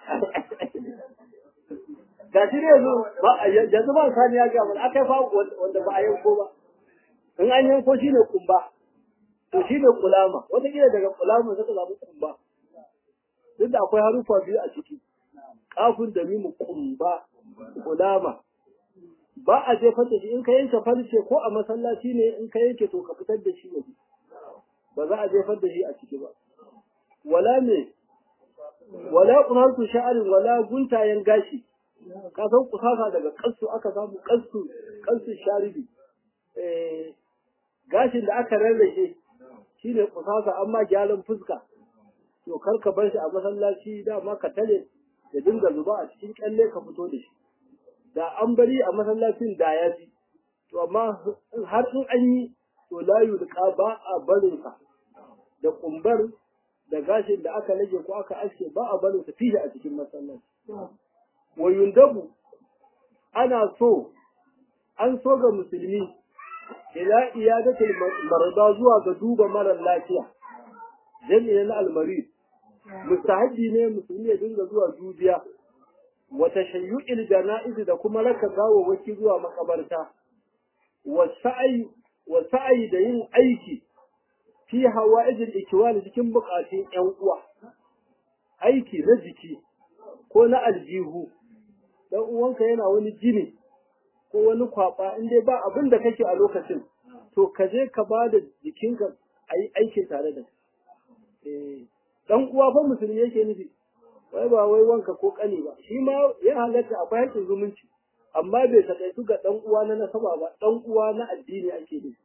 ga shi ne yanzu ba yanzu ba sani ya gaba aka fa wanda ba a yanko ba in an yanko shi ne kumba to shi ne kulama wataƙila daga kulama suka zaɓi kumba duk da akwai harufa biyu a ciki kafin da mimu kumba kulama ba a jefar da shi in ka yanke farce ko a masallaci ne in ka yanke to ka fitar da shi waje ba za a jefar da shi a ciki ba wala ne wala kunartu sha'arin wala guntayen gashi ka san kusasa daga kansu aka samu kansu kansu sharibi eh gashin da aka rarrake shine kusasa amma gyaran fuska to kar ka bar shi a masallaci dama ka tare da dinga zuba a cikin kyalle ka fito da shi da an bari a masallacin da ya ji to amma har in an yi to layu da ba a barin sa da kumbar da gashin da aka rage ko aka aske ba a barin sa fiye a cikin masallaci wa yundabu ana so an so ga musulmi ila iyadatul marda zuwa ga duba marar lafiya jami'in na almari mustahabbi ne musulmi ya dinga zuwa dubiya wa tashayyu'il jana'iz da kuma raka gawawwaki zuwa makabarta wa sa'i wa sa'i da yin aiki fi hawa'ijil ikwani cikin bukatun yan uwa aiki na jiki ko na aljihu dan uwanka yana wani jini ko wani kwaba in dai ba abin da kake a lokacin to ka je ka ba da jikinka a yi aikin tare da kai dan uwa fa musulmi yake nufi wai ba wai wanka ko kani ba shi ma ya halatta akwai haƙƙin zumunci amma bai takaitu ga dan uwa na nasaba ba dan uwa na addini ake nufi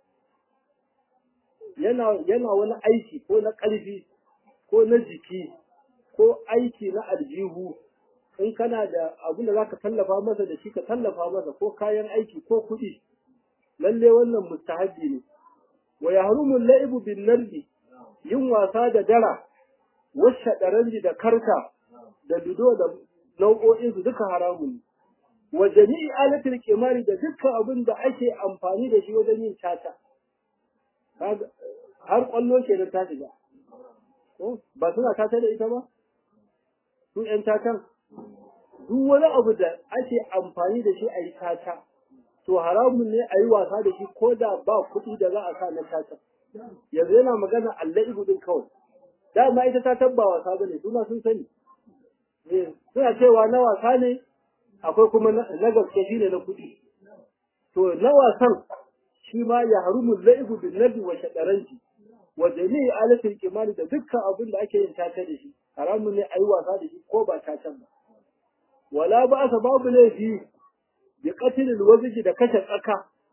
yana yana wani aiki ko na ƙarfi ko na jiki ko aiki na aljihu in kana da abin da zaka tallafa masa da shi ka tallafa masa ko kayan aiki ko kuɗi lalle wannan mustahabi ne wa yahrumu laibu bin nardi yin wasa da dara washa daranji da karta da lido da nau'o'in su duka haramun ne wa jami'i alatil kimari da dukkan abin da ake amfani da shi wajen yin tata har kwallo ke da ta shiga ba suna tata da ita ba su ƴan tatan duk wani abu da ake amfani da shi a yi tata to haramun ne a yi wasa da shi ko da ba kuɗi da za a sa na tata yanzu yana magana Allah ibu din kawai dama ita ta ba wasa bane su ma sun sani suna cewa na wasa ne akwai kuma na gaske shi ne na kuɗi to na wasan shi ma ya harumu laibu bin nabi wa shadaranci wa jami'i alatul kimani da dukkan abin da ake yin tata da shi haramun ne a yi wasa da shi ko ba tatan ba wala ba sa babu laifi bi qatil alwazji da kashe tsaka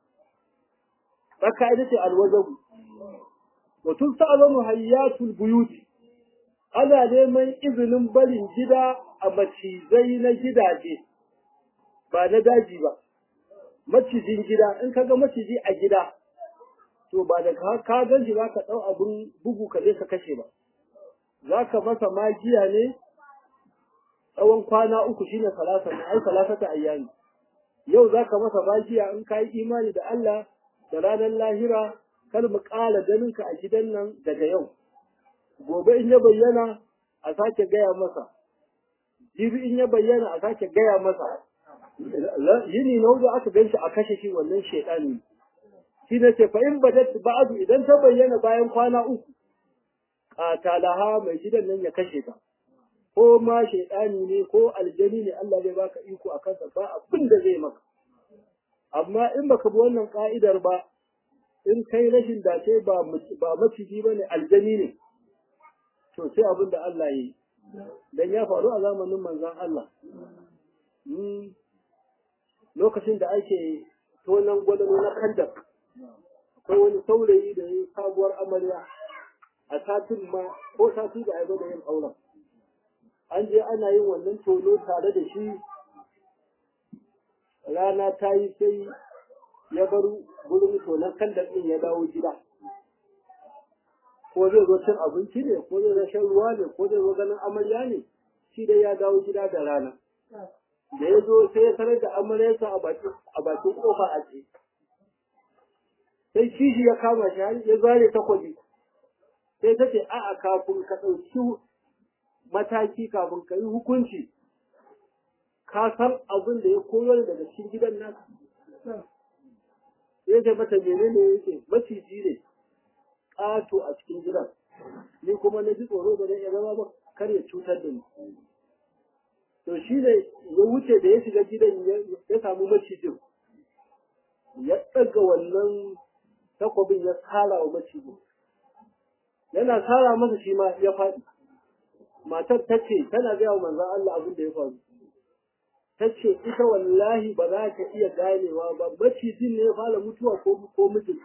tsaka ita ce alwazabu wa tusalamu hayyatul buyut ana neman izinin barin gida a macizai na gidaje ba na daji ba macijin gida in ka ga maciji a gida to ba da ka gan shi za ka ɗau abin bugu ka je ka kashe ba za ka masa magiya ne tsawon kwana uku shine salasa ai salasata ayyami yau za ka masa magiya in ka yi imani da Allah da ranar lahira kar mu ƙala ganinka a gidan nan daga yau gobe in ya bayyana a sake gaya masa jibi in ya bayyana a sake gaya masa yini na hudu aka gan shi a kashe shi wannan shaidani shi ne ce fa in badat ba'du idan ta bayyana bayan kwana uku qatalaha mai gidan nan ya kashe ta ko ma shaidani ne ko aljani ne Allah zai baka iko a kansa ba abin da zai maka amma in baka bi wannan ka'idar ba in kai rashin dace ba ba maciji bane aljani ne to sai abin da Allah yi dan ya faru a zamanin manzon Allah lokacin da ake tonan gwalalo na kandak akwai wani saurayi da ya sabuwar amarya a satin ma ko sati da aiba da yin auren an je ana yin wannan tono tare da shi rana ta yi sai ya bar gurin tonon kandak ɗin ya dawo gida ko zai zo cin abinci ne ko zai zo shan ruwa ne ko zai zo ganin amarya ne shi dai ya dawo gida da rana da ya zo sai ya sanar da amaryarsa a bakin kofa a ce sai kishi ya kama shi har ya zare takwabi sai ta ce a'a kafin ka ɗauki mataki kafin ka yi hukunci ka san abin da ya koyar daga cikin gidan nan ya ce mata menene yake maciji ne ƙato a cikin gidan ni kuma na ji tsoro da ya zama ba kar ya cutar da ni to shi ne ya wuce da ya shiga gidan ya samu macijin ya ɗaga wannan takwabin ya tsara wa macijin yana tsara masa shi ma ya faɗi matar ta ce tana gaya wa manzan Allah abin da ya faru ta ce ita wallahi ba za ta iya ganewa ba macijin ne ya fara mutuwa ko mijin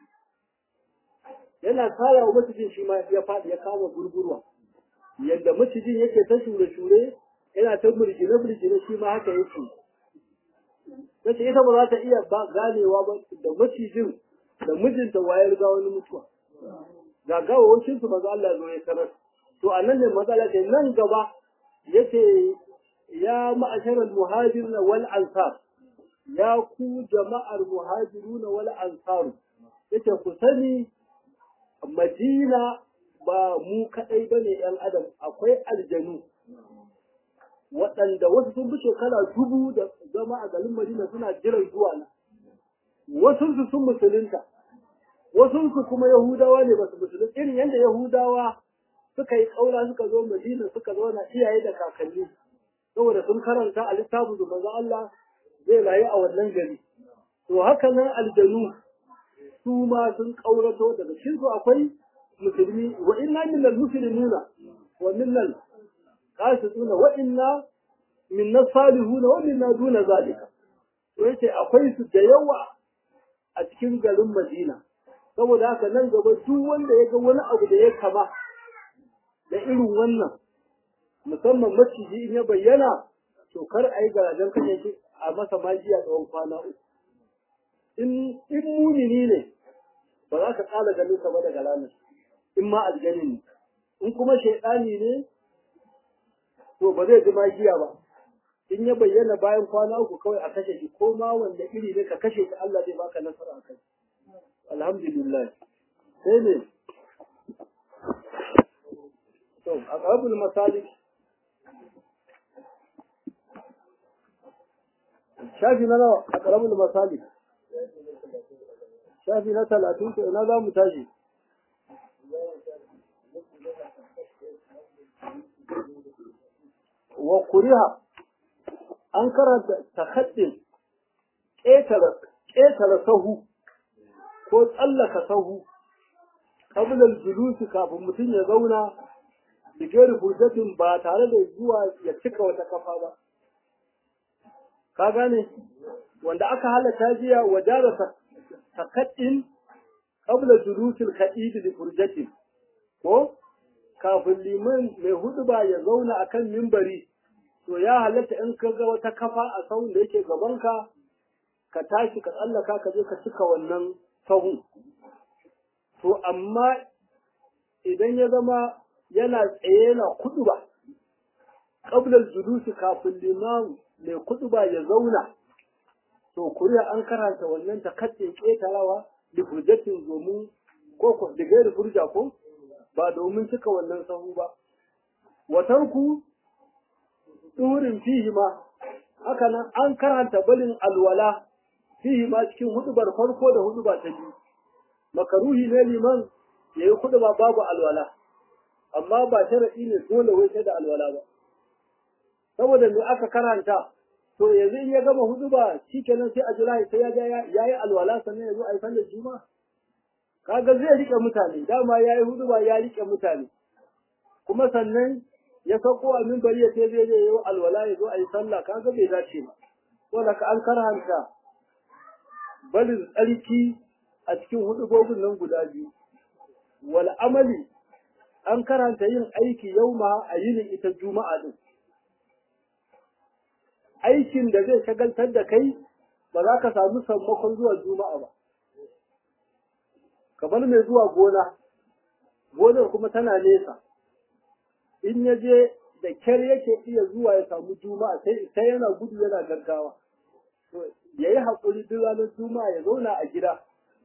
yana tsara wa macijin shi ma ya faɗi ya kama gurgurwa yadda macijin yake ta shure-shure yana ta burgine-burgine shi ma haka yake tace ita ba za ta iya ba ganewa ba da macijin da mijinta wayar ga wani mutuwa ga gawawacin su maza Allah zo ya sanar to a nan ne matsala ce nan gaba yace ya ma'asharal muhajirin wal ansar ya ku jama'ar muhajirun wal ansar yace ku sani Madina ba mu kadai bane yan adam akwai aljanu waɗanda wasu sun fi shekara dubu da zama a garin Madina suna jiran zuwa na. Wasu su sun musulunta, wasu su kuma Yahudawa ne ba su musulunta, irin yadda Yahudawa suka yi ƙaura suka zo Madina suka zauna iyaye da kakanni, saboda sun karanta a littafin da manzo Allah zai rayu a wannan gari. To haka nan aljanu su ma sun ƙaurato daga cikin su akwai musulmi wa inna minal muslimina wa minal qasituna wa inna minna salihuna wa minna duna zalika to yace akwai su da yawa a cikin garin Madina saboda haka nan gaba duk wanda ya ga wani abu da ya kama da irin wannan musamman maciji in ya bayyana to kar a yi garajen kashe shi a masa magiya tsawon kwana uku in in munini ne ba za ka kala ganin sa ba daga ranar in ma aljani ne in kuma shaidani ne to ba zai ji magiya ba in ya bayyana bayan kwana uku kawai a kashe shi ko ma wanda iri ne ka kashe shi Allah zai baka nasara a kai alhamdulillah sai ne to aqrabul masalik shafi na nawa aqrabul masalik shafi na talatin to ina za mu tashi wa kuriha an karanta takaddin ƙetare sahu ko tsallaka sahu kabilar julusi kafin mutum ya zauna da gari fursatin ba tare da zuwa ya cika wata kafa ba ka gane wanda aka halatta jiya wajara takaddin kabilar julusin kaɗidi da fursatin ko kafin liman mai hudu ba ya zauna akan mimbari to ya halatta in ka ga wata kafa a sahun da yake gabanka ka tashi ka tsallaka ka je ka cika wannan sahun to amma idan ya zama yana tsaye na kudu ba ƙablar julusi kafin liman mai kudu ba ya zauna to kuriya an karanta wannan ta katse ƙetarawa da furjatin domin ko da gairi furja ko ba domin cika wannan sahu ba watarku turin fihi ma haka nan an karanta balin alwala fihi ma cikin hudubar farko da huduba ta biyu makaruhi ne liman ya yi huduba babu alwala amma ba sharaɗi ne dole wai sai da alwala ba saboda me aka karanta to yanzu in ya gama huduba shikenan sai a jira sai ya ya yi alwala sannan ya zo a yi sallar juma'a kaga zai rike mutane dama ya yi huduba ya rike mutane kuma sannan ya sauko a mimbari ya ce zai je yi alwala ya zo a yi sallah kaga bai dace ba wanda ka an karanta balin tsarki a cikin hudubobin nan guda biyu wal amali an karanta yin aiki yauma a yinin ita juma'a din aikin da zai shagaltar da kai ba za ka samu sammakon zuwa juma'a ba kamar mai zuwa gona gonar kuma tana nesa in ya je da kyar yake iya zuwa ya samu juma'a sai sai yana gudu yana gaggawa to yayi hakuri duk ranar juma'a ya zauna a gida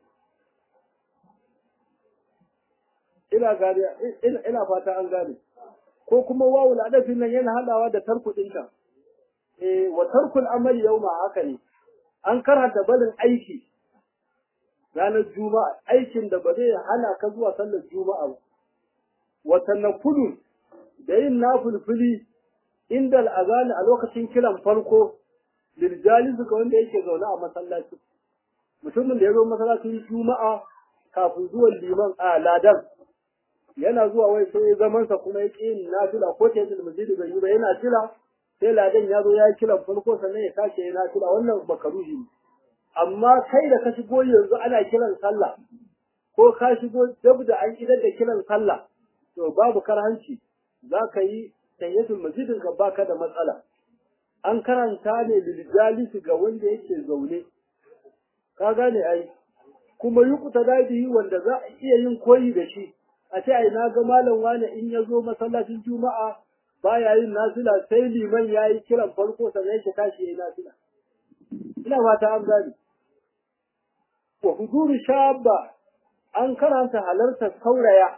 ina gane ina fata an gane ko kuma wawul adafin nan yana hadawa da tarku ɗinka eh wa tarkul amali yawma haka ne an karanta barin aiki ranar juma'a aikin da ba zai hana ka zuwa sallar juma'a ba wa tanakulu da yin nafulfuli inda al'azani a lokacin kiran farko lirjali suka wanda yake zaune a masallaci mutumin da ya zo masallacin juma'a kafin zuwan liman a ladan yana zuwa wai sai zamansa kuma ya ƙi yin nafila ko ta yi masjidi bai yi ba yana jira sai ladan ya zo ya yi kiran farko sannan ya sake yi nafila wannan makaruhi ne amma kai da ka shigo yanzu ana kiran sallah ko ka shigo dab da an idar da kiran sallah to babu karhanci za ka yi tayyatul masjidin ka baka da matsala an karanta ne liljalisi ga wanda yake zaune ka gane ai kuma yi kuta dadihi wanda za a iya yin koyi da shi a ce ai na ga malam wane in ya zo masallacin juma'a baya yin nafila sai liman ya yi kiran farko sannan yake tashi ya yi nafila ina fata an gane wa huduru shabba an karanta halartar sauraya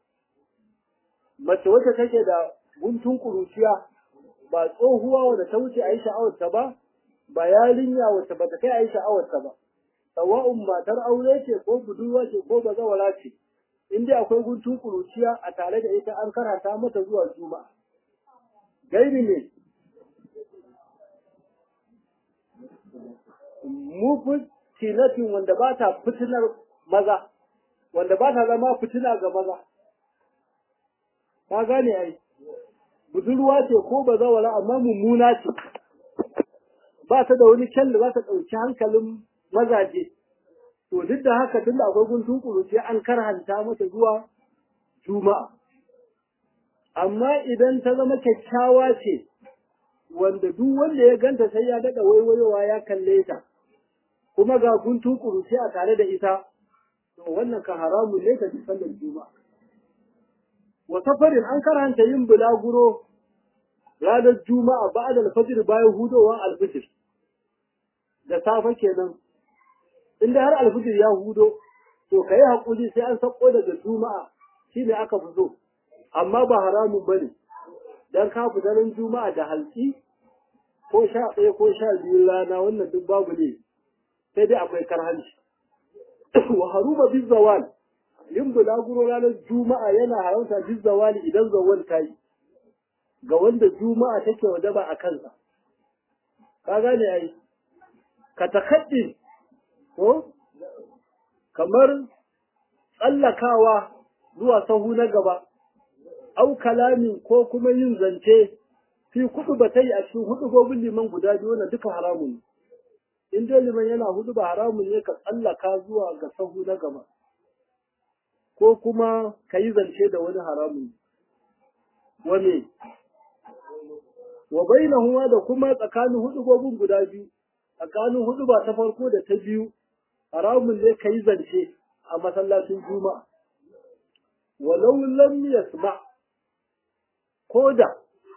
mace wacce take da guntun kuruciya ba tsohuwa wadda ta wuce a yi sha'awarta ba ba yarinya wacce ba ta kai a yi sha'awarta ba sawa'un matar aure ce ko budurwa ce ko bazawara ce in dai akwai guntun kuruciya a tare da ita an karanta mata zuwa juma'a gairi ne mufin tinatin wanda ba ta fitinar maza wanda ba ta zama fitina ga maza ka gane ai budurwa ce ko bazawara amma mummuna ce ba ta da wani kyan da za ta ɗauki hankalin mazaje to duk da haka tun da akwai guntun kuruci an karhanta mata zuwa juma'a amma idan ta zama kyakkyawa ce wanda duk wanda ya ganta sai ya daɗa waiwayowa ya kalle ta kuma ga guntun kuruci a tare da ita to wannan kan haramun ne ta sallar juma'a wa safarin an karanta yin bulaguro ranar juma'a ba da alfajir bayan hudowar alfijir da safe kenan inda har alfijir ya hudo to ka yi haƙuri sai an sako daga juma'a shi ne aka fi so amma ba haramun ba ne don ka fi daren juma'a da halki ko sha ɗaya ko sha biyu rana wannan duk babu ne sai dai akwai karhanci wa haruma bin zawal yin bulaguro ranar juma'a yana haramta bin zawali idan zawal ta yi ga wanda juma'a take wajaba a kansa ka gane ai ka takaddi ko kamar tsallakawa zuwa sahu na gaba au kalami ko kuma yin zance fi kudu ba ta yi a cikin hudu gobin liman guda biyu wannan duka haramun ne in dai liman yana hudu ba haramun ne ka tsallaka zuwa ga sahu na gaba ko kuma ka yi zance da wani haramun wane wa bainahuma da kuma tsakanin hudu gobin guda biyu tsakanin hudu ba ta farko da ta biyu haramun ne ka yi zance a masallacin juma'a walau lam yasma ko da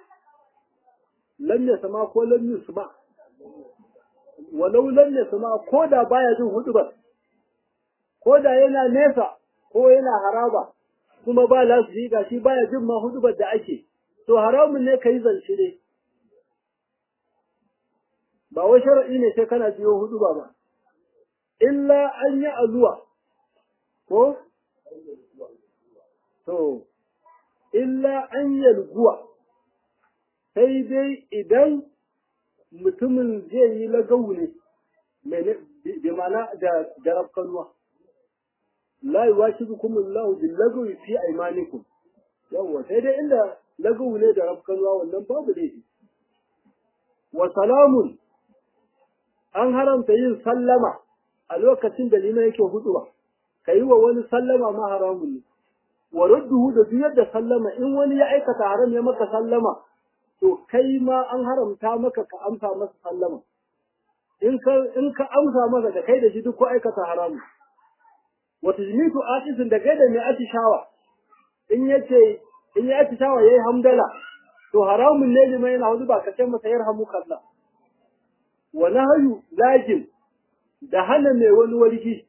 lam yasma ko lam yusma walau lam yasma ko da baya jin hudubar ko da yana nesa ko yana haraba kuma ba lasu ga shi baya jin ma hudubar da ake to haramun ne ka yi zance ne ba wai shara'i ne sai kana jiyo huduba ba illa an yi azuwa ko to illa an yalguwa sai dai idan mutumin zai yi lagawu ne bi mana da jarab kanuwa la yuwashidukum Allahu bil lagwi fi aymanikum yawa sai dai inda lagawu ne da rab kanuwa wannan babu laifi wa salamun an haramta yin sallama a lokacin da liman yake huduwa ka yi wa wani sallama ma haramun ne wa radduhu da duk yadda sallama in wani ya aikata haram ya maka sallama to kai ma an haramta maka ka amsa masa sallama in ka in ka amsa masa da kai da shi duk ko aikata haramu wa tajmitu atisin da kai da mai atishawa in yace in ya atishawa yayi hamdala to haramun ne liman yana hudu ba ka ce masa yarhamuka Allah wa nahyu lajim da hana mai wani wargi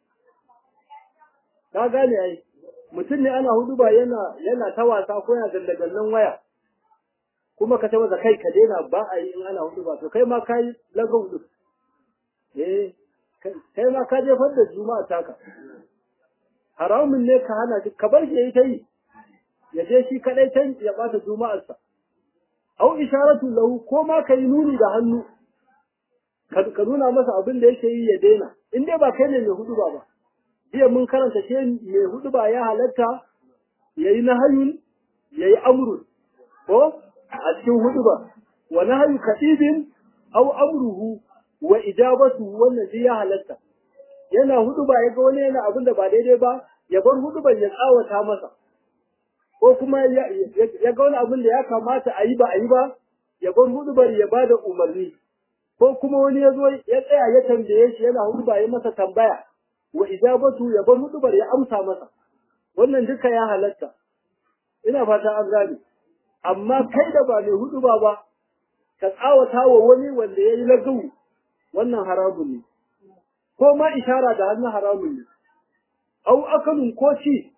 ka gane ai mutum ne ana hudu ba yana yana ta wasa ko yana dandagallan waya kuma ka masa kai ka daina ba a yi in ana hudu ba to kai ma ka yi lagon hudu eh kai ma ka jefar da juma'a taka haramun ne ka hana shi ka bar shi yayi ta yi ya je shi kadai can ya bata juma'arsa au isharatu lahu ko ma ka yi nuni da hannu ka nuna masa abin da yake yi ya daina in dai ba kai ne mai hudu ba ba jiya mun karanta ce mai hudu ba ya halatta yayi nahayun yayi amrun ko a cikin hudu ba wa nahyu kadibin aw amruhu wa ijabatu wannan shi ya halatta yana hudu ba ya ga wani yana abin da ba daidai ba ya bar hudu ban ya tsawata masa ko kuma ya ga wani abin da ya kamata a yi ba a yi ba ya bar hudu ya ba da umarni ko kuma wani ya zo ya tsaya ya tambaye shi yana hudu ba ya masa tambaya wa ijabatu ya bar hudu ya amsa masa wannan duka ya halatta ina fata an gane amma kai da ba mai hudu ba ba ka tsawata wa wani wanda ya yi lagawu wannan haramun ne ko ma ishara da hannun haramun ne au akalun ko ci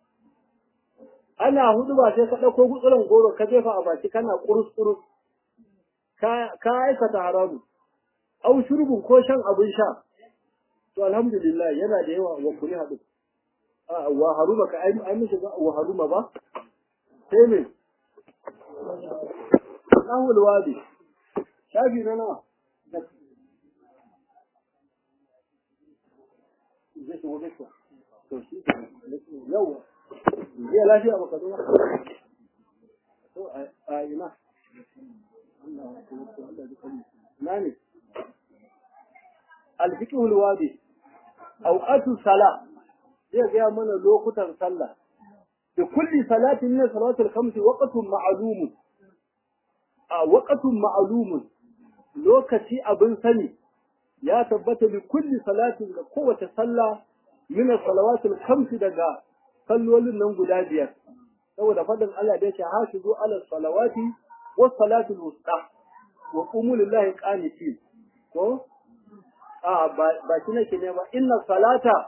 ana hudu ba sai ka ɗauko gutsuran goro ka jefa a baki kana kurus kurus ka aikata haramun au shurbin ko shan abin sha to alhamdulillah yana da yawa wa kuri haɗu wa haruma ka ai mishi wa haruma ba sai me Allahu alwadi shafi na nawa zai shigo gaskiya to shi yawa zai lafiya baka zo to a ina na ne alfiqhul wadi awqatu sala zai ga mana lokutan sallah da kulli salatin min salatul khamsi waqtun ma'lum a waqtun ma'lum lokaci abin sani ya tabbata bi kulli salatin da kowace sallah min salawatul khamsi daga sallolin nan guda biyar saboda fadin Allah da yake hafizu ala salawati was salatul wusta wa qumu lillahi qanitin ko a ba shi nake ne ba inna salata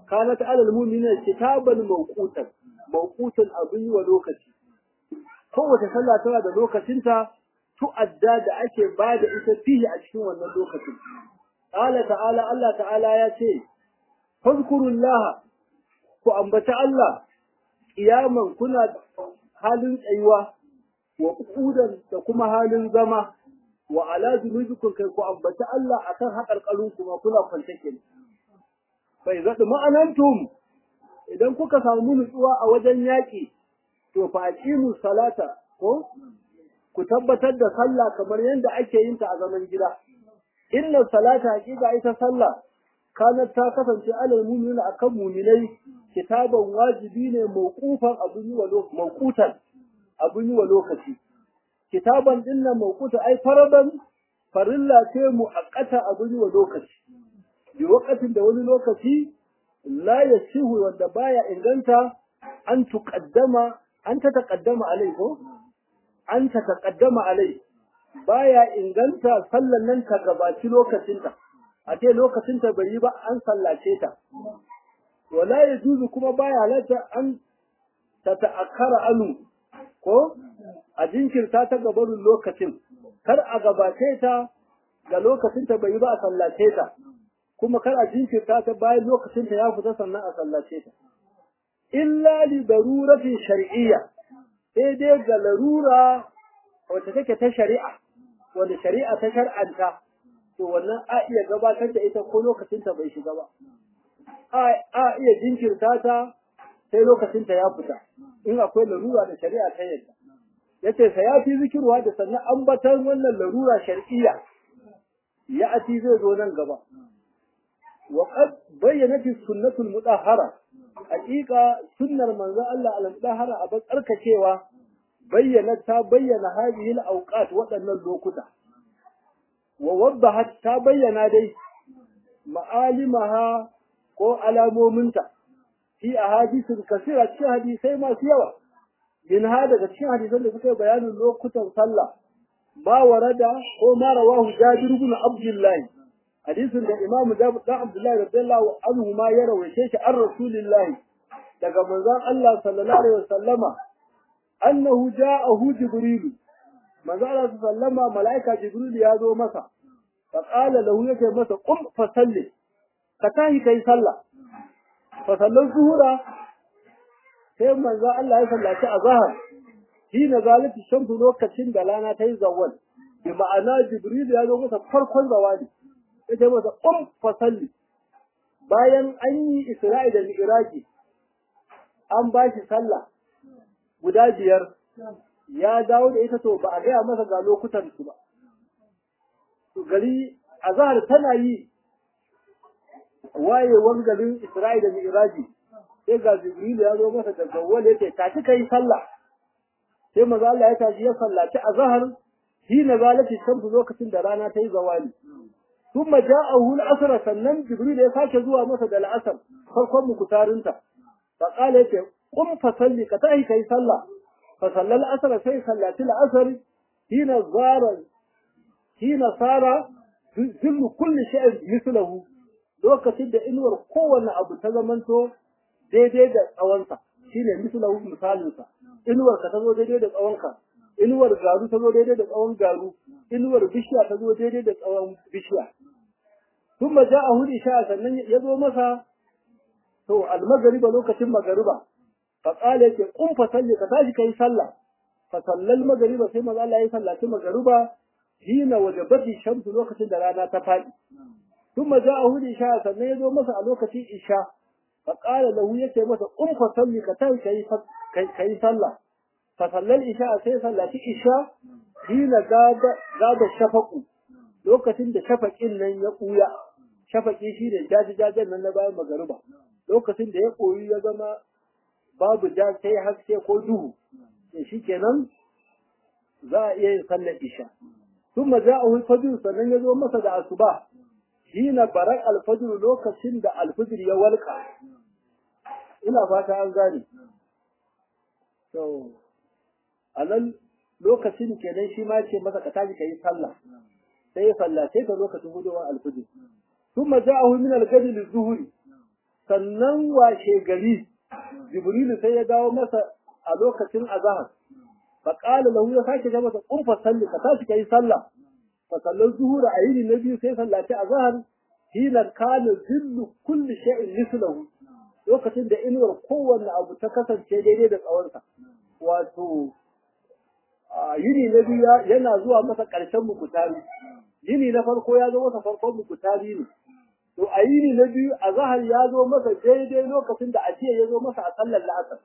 kanat alal mu'minina kitaban mawqutan mawqutan abin yi wa lokaci kowace sallah tana da lokacinta tu'adda da ake bada ita fihi a cikin wannan lokacin qala ta'ala Allah ta'ala ya ce fadhkurullah ku ambata Allah kiyaman kuna halin tsayuwa wa qu'udan da kuma halin zama wa ala junubikum kai ku ambata Allah akan haƙarƙarun kuma kuna kwance kenan bai zaɗi ma'anantum idan kuka samu nutsuwa a wajen yaƙi to fa aqimu salata ko ku tabbatar da sallah kamar yadda ake yin ta a zaman gida inna salata haqiqa ita sallah kanat ta kasance alal mu'minina akan mu'minai kitaban wajibi ne mawqufan abun yi wa mawqutan abun yi wa lokaci kitaban dinnan mawquta ai faradan farilla ce muaqqata abun yi wa lokaci bi waqatin da wani lokaci la yasihu wanda baya inganta an tuqaddama an ta taqaddama alai ko an ta taqaddama alai baya inganta sallan nan ta gabaci lokacinta a ce lokacinta bai yi ba an sallace ta wala yajuzu kuma baya halatta an ta ta'akkara anu ko a jinkirta ta gabarin lokacin kar a gabace ta ga lokacinta bai yi ba a sallace ta kuma kar a jinkirta ta bayan lokacinta ya fita sannan a sallace ta illa li daruratin shar'iyya sai dai ga larura wacce take ta shari'a wanda shari'a ta shar'anta to wannan a iya gabatar da ita ko lokacinta bai shiga ba a iya jinkirta ta sai lokacinta ya fita in akwai larura da shari'a ta yadda yace sa ya fi zikirwa da sannan ambatan wannan larura shar'iyya ya ati zai zo nan gaba wa qad bayyanat sunnatul mudahhara haqiqa sunnar manzo Allah al-mudahhara a tsarkakewa bayyana ta bayyana hadhihi al-awqat waɗannan lokuta wa waddahat ta bayyana dai ma'alimaha ko alamominta fi ahadithun kasira cikin hadisai masu yawa min ha daga cikin hadisan da suka bayanin lokutan sallah ma warada ko ma rawahu jabir ibn abdullah hadisin da imamu jabir ibn abdullah radiyallahu anhu ma ya rawaice shi an rasulillahi daga manzon Allah sallallahu alaihi wasallama annahu ja'ahu jibril manzon Allah sallama malaika jibril ya zo masa fa qala lahu yake masa qum fa salli ka tahi kai sallah fa sallan zuhura sai manzo Allah ya sallaci azhar shi na zalati shamsu lokacin da rana ta yi zawal bi ma'ana jibril ya zo masa farkon zawali yace masa um fa salli bayan an yi isra'i da mi'raji an ba shi sallah guda biyar ya dawo da ita to ba a gaya masa ga lokutan su ba gari azhar tana yi wayewan garin isra'i da mi'raji sai ga Jibril ya zo masa da zawwal yace tashi kai sallah sai manzo Allah ya tashi ya sallaci azhar hina zalati shamsu lokacin da rana ta yi zawali thumma ja'ahu al-asr sannan Jibril ya sake zuwa masa da al-asr farkon mukutarinta fa qala yace qum fa salli ka tashi kai sallah fa sallal asr sai sallati al-asr hina zara hina sara zillu kulli shay'in mislahu lokacin da inuwar kowanne abu ta zamanto daidai da tsawonsa shi ne misalahu misalinsa inuwar ka ta zo daidai da tsawonka inuwar garu ta zo daidai da tsawon garu inuwar bishiya ta zo daidai da tsawon bishiya tun ma ja a hudu sha sannan ya zo masa to almagariba lokacin magariba fa qala yake kun fa salli ka tashi kai sallah fa sallal magariba sai maza Allah ya sallaci magariba hina wajabati shamsu lokacin da rana ta faɗi tun ma ja a hudu sha sannan ya zo masa a lokacin isha فقال له يكي مسا قم فصلي كتاي كي كي صلى فصلى الإشاء سي صلى في إشاء حين غاب غاب الشفق lokacin da shafaƙin nan ya ɓuya shafaƙi shi ne jaji-jajen nan na bayan magariba lokacin da ya koyi ya zama babu ja sai haske ko duhu da shi kenan za a iya yin sallar isha sun ma za a fajr sannan ya zo masa da asuba shi na barak alfajr lokacin da alfajr ya walƙa ina fata an gane to a nan lokacin kenan shi ma ce masa ka tashi ka yi sallah sai ya sallace ka lokacin gudunwar alfajr ثم جاءه من الغد للظهر sannan washe gari jibrilu sai ya dawo masa a lokacin azahar faƙala lahu ya sake ga masa kun salli ka tashi kai sallah fa sallar zuhura a yini na biyu sai sallaci azahar hina kana zillu kulli shay'in mislahu lokacin da inuwar kowanne abu ta kasance daidai da tsawonsa wato yini na biyu yana zuwa masa ƙarshen mukutari yini na farko ya zo masa farkon mukutari ne to a yini na biyu a zahar ya zo masa daidai lokacin da ajiya ya zo masa a sallar la'asar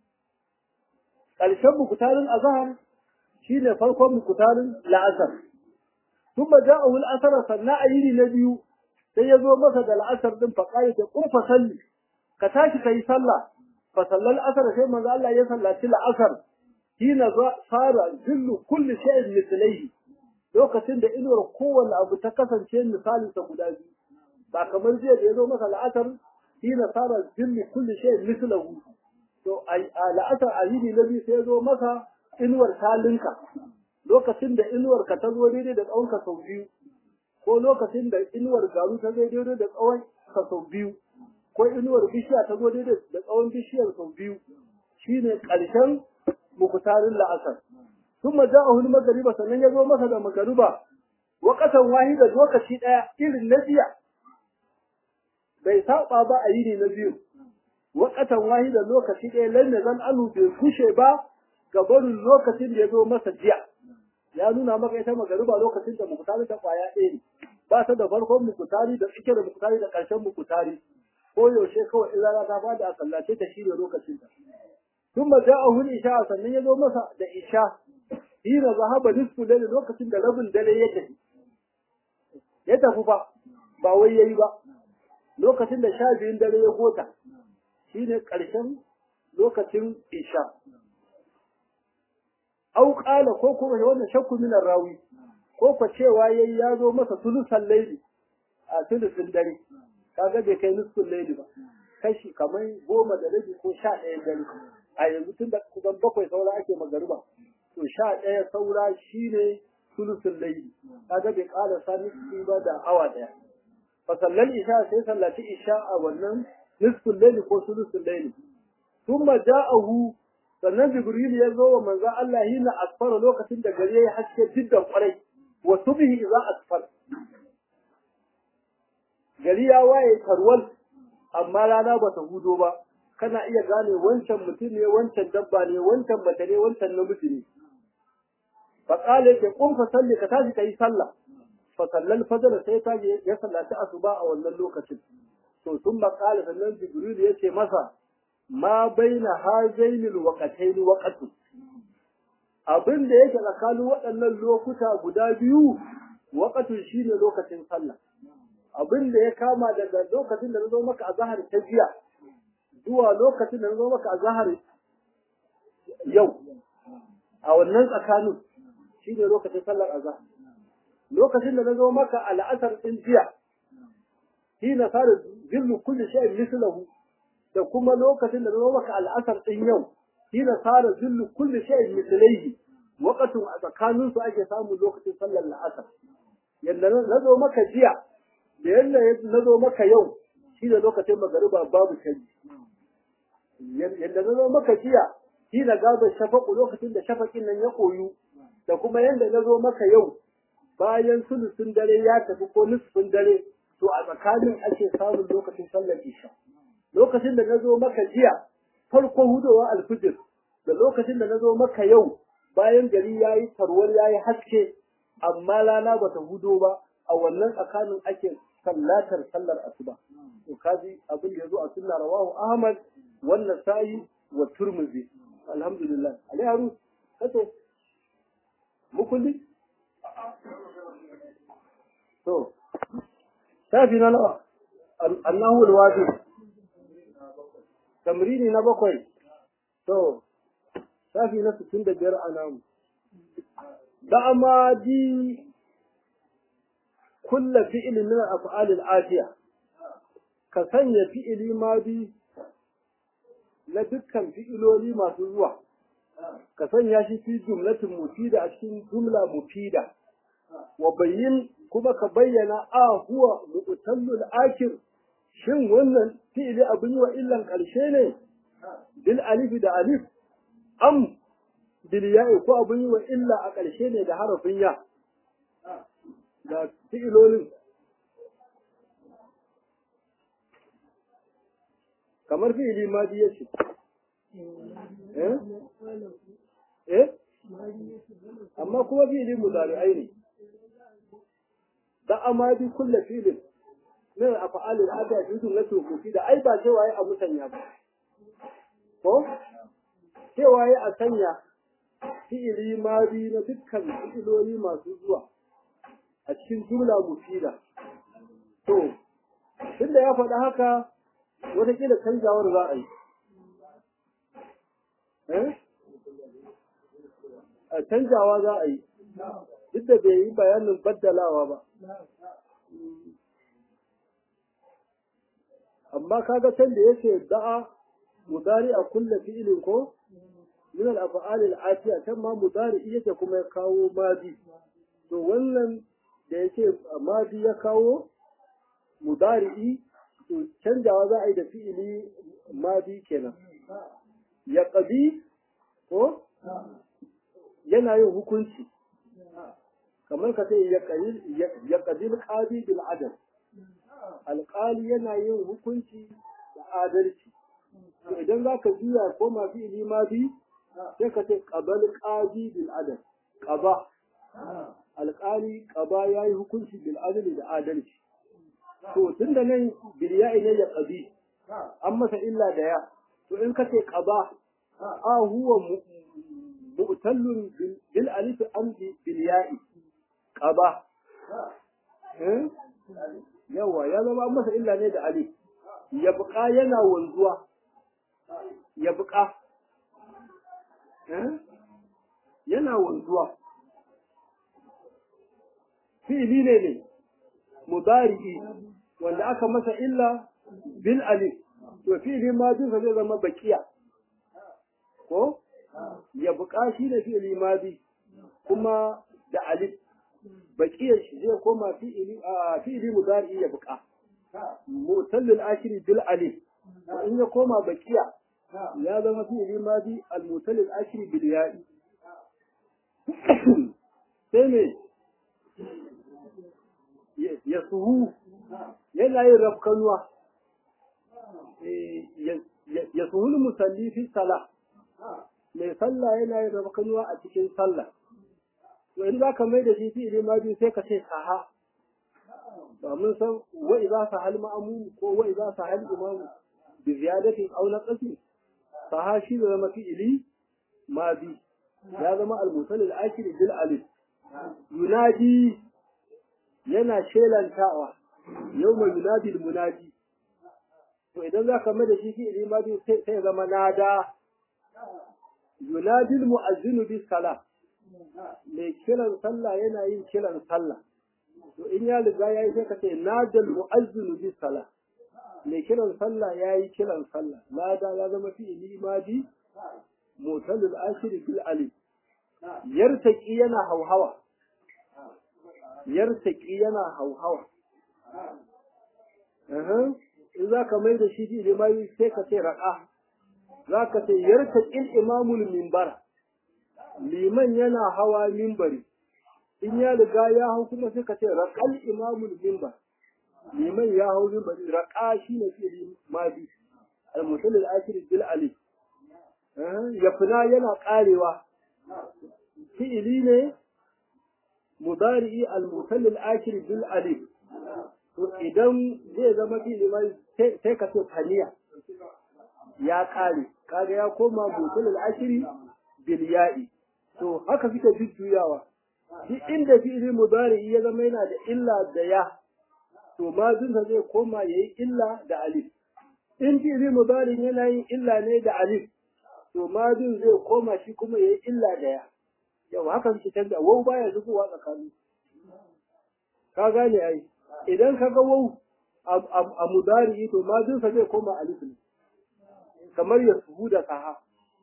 ƙarshen mukutarin a zahar shi ne farkon mukutarin la'asar tun ba ja a wul asara sannan a yini na biyu sai ya zo masa da la'asar din faƙari ta ƙurfa salli ka tashi ka yi sallah fa sallar asar sai manzo Allah ya sallaci la'asar hina fara zillu kulli shay'in mithlaihi lokacin da inuwar kowanne abu ta kasance misalin sa guda biyu ba kamar jiya da ya zo masa la'asar hina fara zillu kulli shay'in mithlahu to a la'asar a yini na biyu sai ya zo masa inuwar talinka lokacin da inuwar ka ta zo daidai da tsawon ka sau biyu ko lokacin da inuwar garu ta zo daidai da tsawon ka sau biyu ko inuwar bishiya ta zo daidai da tsawon bishiyar sau biyu shine ƙarshen mukutarin la'asar sun maja a hulun magariba sannan ya zo masa da magariba wakatan wahida lokaci ɗaya irin na jiya bai saba ba a yini na biyu wakatan wahida lokaci ɗaya lalle zan anu bai kushe ba ga barin lokacin da ya zo masa jiya ya nuna maka ita magariba lokacin da mukutari ta kwaya ɗaya ne ba ta da farkon mukutari da tsike da mukutari da ƙarshen mukutari ko yaushe kawai in rana ta fada a sallace ta shi ne lokacin ta ثم جاءه الإشاء sannan ya zo masa da isha hina zahaba nisfu layl lokacin da rabin dare ya tafi ya tafi ba ba wai yayi ba lokacin da sha biyun dare ya gota shine ƙarshen lokacin isha au qala ko kuma wannan shakku min rawi ko ko cewa yayi ya zo masa sulusan layli a sulusun dare kaga bai kai nisfun layli ba kashi kamar goma da rabi ko sha ɗaya dare a yanzu tun da kusan bakwai saura ake magariba to sha ɗaya saura shine sulusun laili kaga bai ƙara sani ba da awa ɗaya fa sallal isha sai sallaci isha a wannan nisfun laili ko sulusun laili thumma ja'ahu sannan jibril ya zo wa manzon Allah hina asfara lokacin da gari ya haske jiddan kwarai wa subhi idza asfar gari ya waye tarwal amma rana ba ta hudo ba kana iya gane wancan mutum ne wancan dabba ne wancan mace ne wancan namiji ne fa qala ke kun fa salli ka tashi kai sallah fa sallal fajr sai ta ya sallaci asuba a wannan lokacin to sun ba qala sannan jibril yace masa ma baina hazainil waqatayn waqatu abin da yake tsakanin waɗannan lokuta guda biyu waqatu shine lokacin sallah abin da ya kama daga lokacin da na zo maka a zahar ta jiya zuwa lokacin da na zo maka a zahar yau a wannan tsakanin shi ne lokacin sallar azhar lokacin da na zo maka a la'asar ɗin jiya shi na fara zillu kulli shay'in mislahu da kuma lokacin da na zo maka a la'asar ɗin yau shi na fara zillu kulli shay'in mislaihi waqatun a tsakanin su ake samun lokacin sallar la'asar yadda na zo maka jiya da yadda na zo maka yau shi da lokacin magariba babu canji yadda na zo maka jiya shi da gaba shafaku lokacin da shafakin nan ya koyu da kuma yadda na zo maka yau bayan sulusun dare ya tafi ko nusfin dare to a tsakanin ake samun lokacin sallar isha lokacin da na zo maka jiya farko hudowa alfijir da lokacin da na zo maka yau bayan gari ya yi tarwar ya yi haske amma rana ba ta hudo ba a wannan tsakanin ake sallatar sallar asuba to kaji abin da yazo a sunna rawahu ahmad wannan sa'i wa turmuzi alhamdulillah ali haru kace mukulli to shafi na nawa annahu alwadi tamrini na bakwai to shafi na 65 a namu da ma di kulla fi'ilin min al-af'al al-atiya ka sanya fi'ili madi na dukkan fi'iloli masu zuwa ka sanya shi fi jumlatin mufida a cikin jumla mufida wa bayyin kuma ka bayyana a huwa mu'tallul akir shin wannan fi'ili abin yi wa illan ƙarshe ne bil alifi da alif am bil ya'i ko abin yi wa illa a ƙarshe ne da harafin ya da fi'ilolin kamar fi'ili ma ya ce eh eh amma kuma fi'ili mudari'ai ne da amadi kulle filin min af'al al-ada yudun na tukufi da ai ba cewa ai a musanya ba ko cewa ai a sanya fi'ili madi na dukkan fi'iloli masu zuwa a cikin jumla mufida to tunda ya faɗa haka wataƙila canjawar za a yi a canjawa za a yi duk da bai yi bayanin baddalawa ba amma kaga can da yake da'a mudari a kulle fi'ilin ko min al-af'al al-atiya can ma mudari yake kuma ya kawo madi to wannan da yake madi ya kawo mudari'i to canjawa za a yi da fi'ili madi kenan ya ƙabi ko yana yin hukunci kamar ka ce ya ƙabi ƙabi bil adal alƙali yana yin hukunci da adalci to idan za ka juya ko ma fi'ili madi sai ka ce ƙabal ƙabi bil adal ƙaba alƙali ƙaba ya yi hukunci bil adali da adalci to tun da nan bilya'i ne ya ƙabi an masa illa da ya to in ka ce ƙaba a huwa mu'tallun bil alif am bil ya'i qaba yawa ya zama an masa illa ne da alif ya buƙa yana wanzuwa ya buƙa yana wanzuwa fi'ili ne ne mudari'i wanda aka masa illa bil alif to fi'ili ma duka zai zama bakiya ko ya buƙa shi da fi'ili madi kuma da alif baƙiyar shi zai koma fi'ili a fi'ili mudari ya buƙa mutallil akhiri bil alif in ya koma baƙiya ya zama fi'ili madi al mutallil akhiri bil ya'i sai me ya suhu yana yin rafkanuwa ya suhul musalli fi salah mai sallah yana yin rafkanuwa a cikin sallah to in za ka mai da shi fi'ili ma biyu sai ka ce saha ba mun san wa idza sahal ma'mum ko wa idza sahal imam bi ziyadatin aw naqsi saha shi da zama fi'ili ma bi ya zama al-mutal al-akhir bil alif yunadi yana shelantawa yawma yunadi al-munadi to idan za ka mai da shi fi'ili ma biyu sai ya zama nada yunadi al-mu'azzinu bis salah mai kiran sallah yana yin kiran sallah to in ya riga ya yi sai ka ce nadal mu'azzinu bis salah mai kiran sallah ya yi kiran sallah lada ya zama fi'ili madi mutalul ashir bil alif yartaki yana hauhawa yartaki yana hauhawa in za ka mai da shi fi'ili madi sai ka ce raqa za ka ce yartaqil imamul minbar liman yana hawa mimbari in ya riga ya hau kuma sai ka ce raqal imamul mimbar liman ya hau mimbari raqa shine fi'li madi al-mutal al-akhir bil alif ya fina yana karewa fi'li ne mudari al-mutal al-akhir bil alif to idan zai zama fi'li madi sai ka ce faniya ya kare kaga ya koma mutal al-akhir bil ya'i to haka suke jujjuyawa shi inda fi'ili mudari ya zama yana da illa da ya to madinsa zai koma yayi illa da alif in fi'ili mudari yana yin illa ne da alif to madin zai koma shi kuma yayi illa da ya yau haka suke canza wau baya zubowa tsakani ka gane ai idan ka ga wau a mudari to madinsa zai koma alif ne kamar ya suhu da saha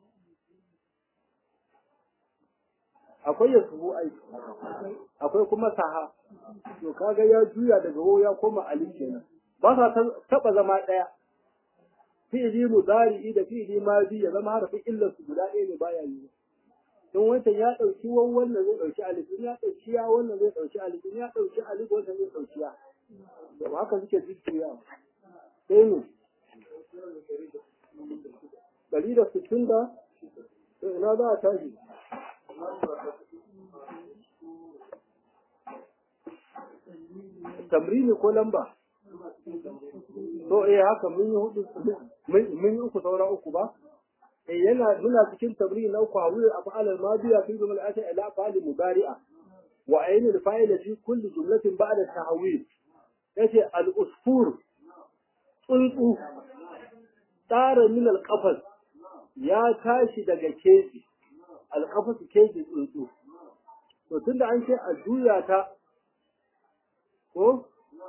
akwai ya suhu ai akwai kuma saha to kaga ya juya daga wo ya koma alif kenan ba sa taba zama daya fi'ili mudari'i da fi'ili madi ya zama harafin illar su guda ɗaya ne baya yi don wancan ya ɗauki wan wannan zai ɗauki alif in ya ɗauki ya wannan zai ɗauki alif in ya ɗauki alif wannan zai ɗauki ya to haka suke jujjuya sai ne ɗari da sittin da to ina za a tashi tamrini ko lamba to eh haka mun yi hudu mun yi uku saura uku ba eh yana muna cikin tamrini na uku hawi af'al al-madiya fi jumal ati ila af'al mudari'a wa ayn al-fa'il fi kulli jumlatin ba'da tahwil yace al-usfur tsuntsu tsara min al-qafas ya tashi daga keji al-qafas keji tsuntsu to tunda an ce a juya ta ko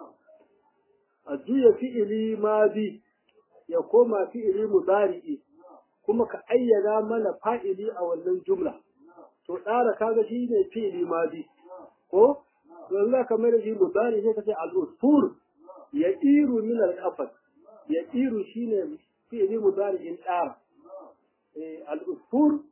a juya fi'ili madi ya koma fi'ili mudari'i kuma ka ayyana mana fa'ili a wannan jumla to tsara kaga shi ne fi'ili madi ko yanzu za ka mai da shi mudari sai ka ce al'usfur ya iru min al-qafas ya iru shine fi'ili mudari'in tsara al'usfur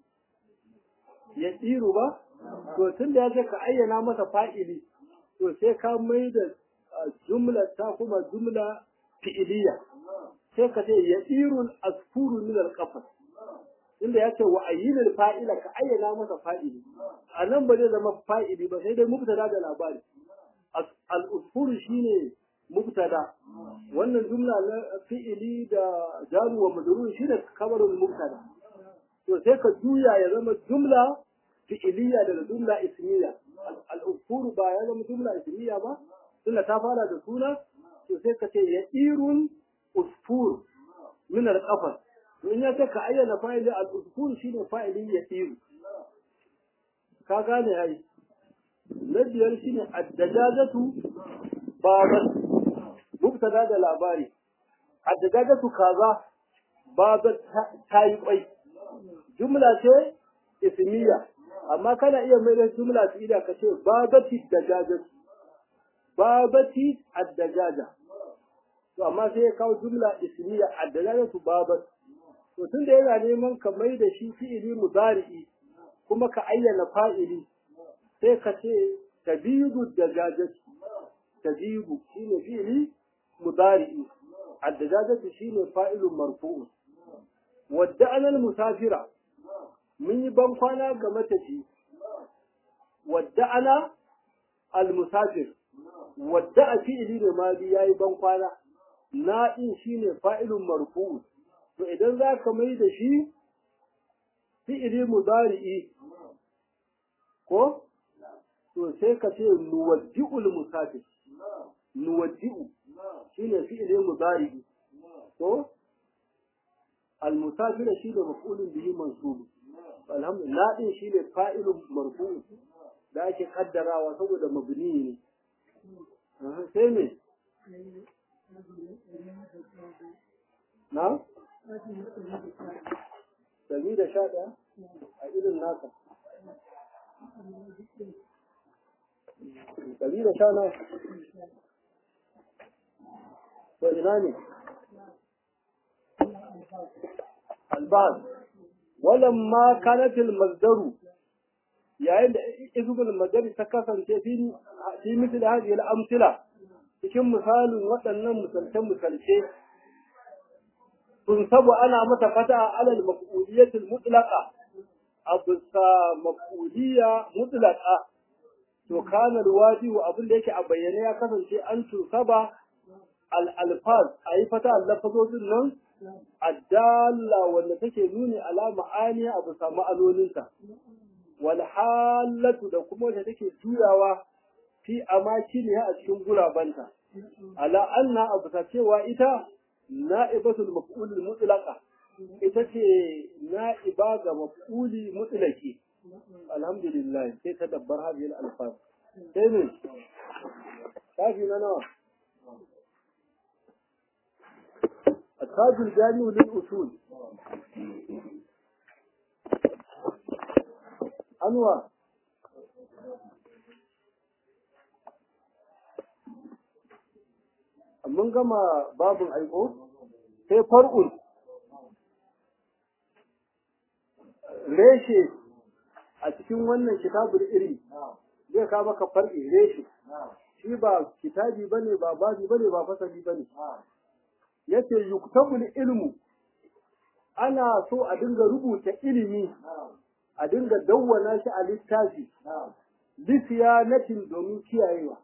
ya iru ba to tun da ya ce ka ayyana masa fa'ili to sai ka mai da jumla ta kuma jumla fi'iliya sai ka ce ya irun asfuru min alqafas inda ya ce wa ayyinul fa'ila ka ayyana masa fa'ili a nan ba zai zama fa'ili ba sai dai mubtada da labari al-usfuru shine mubtada wannan jumla na fi'ili da jaru wa majrur shine kabarul mubtada to sai ka juya ya zama jumla fi'iliya daga jumla ismiya al-usfuru ba ya zama jumla ismiya ba tunda ta fara da suna to sai ka ce ya irun usfur min al-qafas to in ya ce ka ayyana fa'ili al-usfur shine fa'ili ya iru ka gane ai na biyar shine ad-dajajatu babat mubtada da labari ad-dajajatu kaza babat ta yi kwai jumla ce ismiya amma kana iya mai da jumla fi'ila ka ce babati dajajatu babati ad-dajaja to amma sai ya kawo jumla ismiya ad-dajaja tu babat to tunda yana neman ka mai da shi fi'ili mudari'i kuma ka ayyana fa'ili sai ka ce tabidu dajaja tabidu shine fi'ili mudari'i ad-dajaja shine fa'ilun marfu'un wadda'ana al-musafira mun yi ban kwana ga matafi wadda'ana al-musafir wadda a fi'ili da madi yayi ban kwana na'in shine fa'ilun marfu to idan za ka mai da shi fi'ili mudari'i ko to sai ka ce nuwaddi'ul musafir nuwaddi'u shine fi'ili mudari'i ko al-musafir shine maf'ulun bihi mansub alhamdulillah din shine fa'ilun marfu da ake kaddarawa saboda mabni ne sai me na? Dari da sha ɗaya a irin naka. Dari da sha nawa? To ina ne? Albaz. Walamma kanatil mazdaru yayin da izgul mazari ta kasance fi fi misli hadhihi al-amthila cikin misalin waɗannan misalce-misalce sun sabu ana mata fata alal maf'uliyatul mutlaqa a bisa maf'uliya mutlaqa to kana wajibu abin da yake a bayyane ya kasance an tusaba al alfaz ayi fata lafazozin nan addalla wanda take nuni ala ma'ani a bisa ma'anoninta wal halatu da kuma wanda take juyawa fi amakiniha a cikin gurabanta ala anna abu ta cewa ita na'ibatul maf'ulil mutlaqa ita ce na'iba ga maf'uli mutlaqi alhamdulillah sai ta dabbar hadhihi al-alfaz sai ne kafi na nawa التاج الجامع للأصول أنواع mun gama babin aiko sai far'un reshe a cikin wannan kitabul ilmi zai kawo maka far'i reshe shi ba kitabi bane ba babi bane ba fasali bane yace yuktabul ilmu ana so a dinga rubuta ilimi a dinga dawwana shi a littafi bisiyanatin domin kiyayewa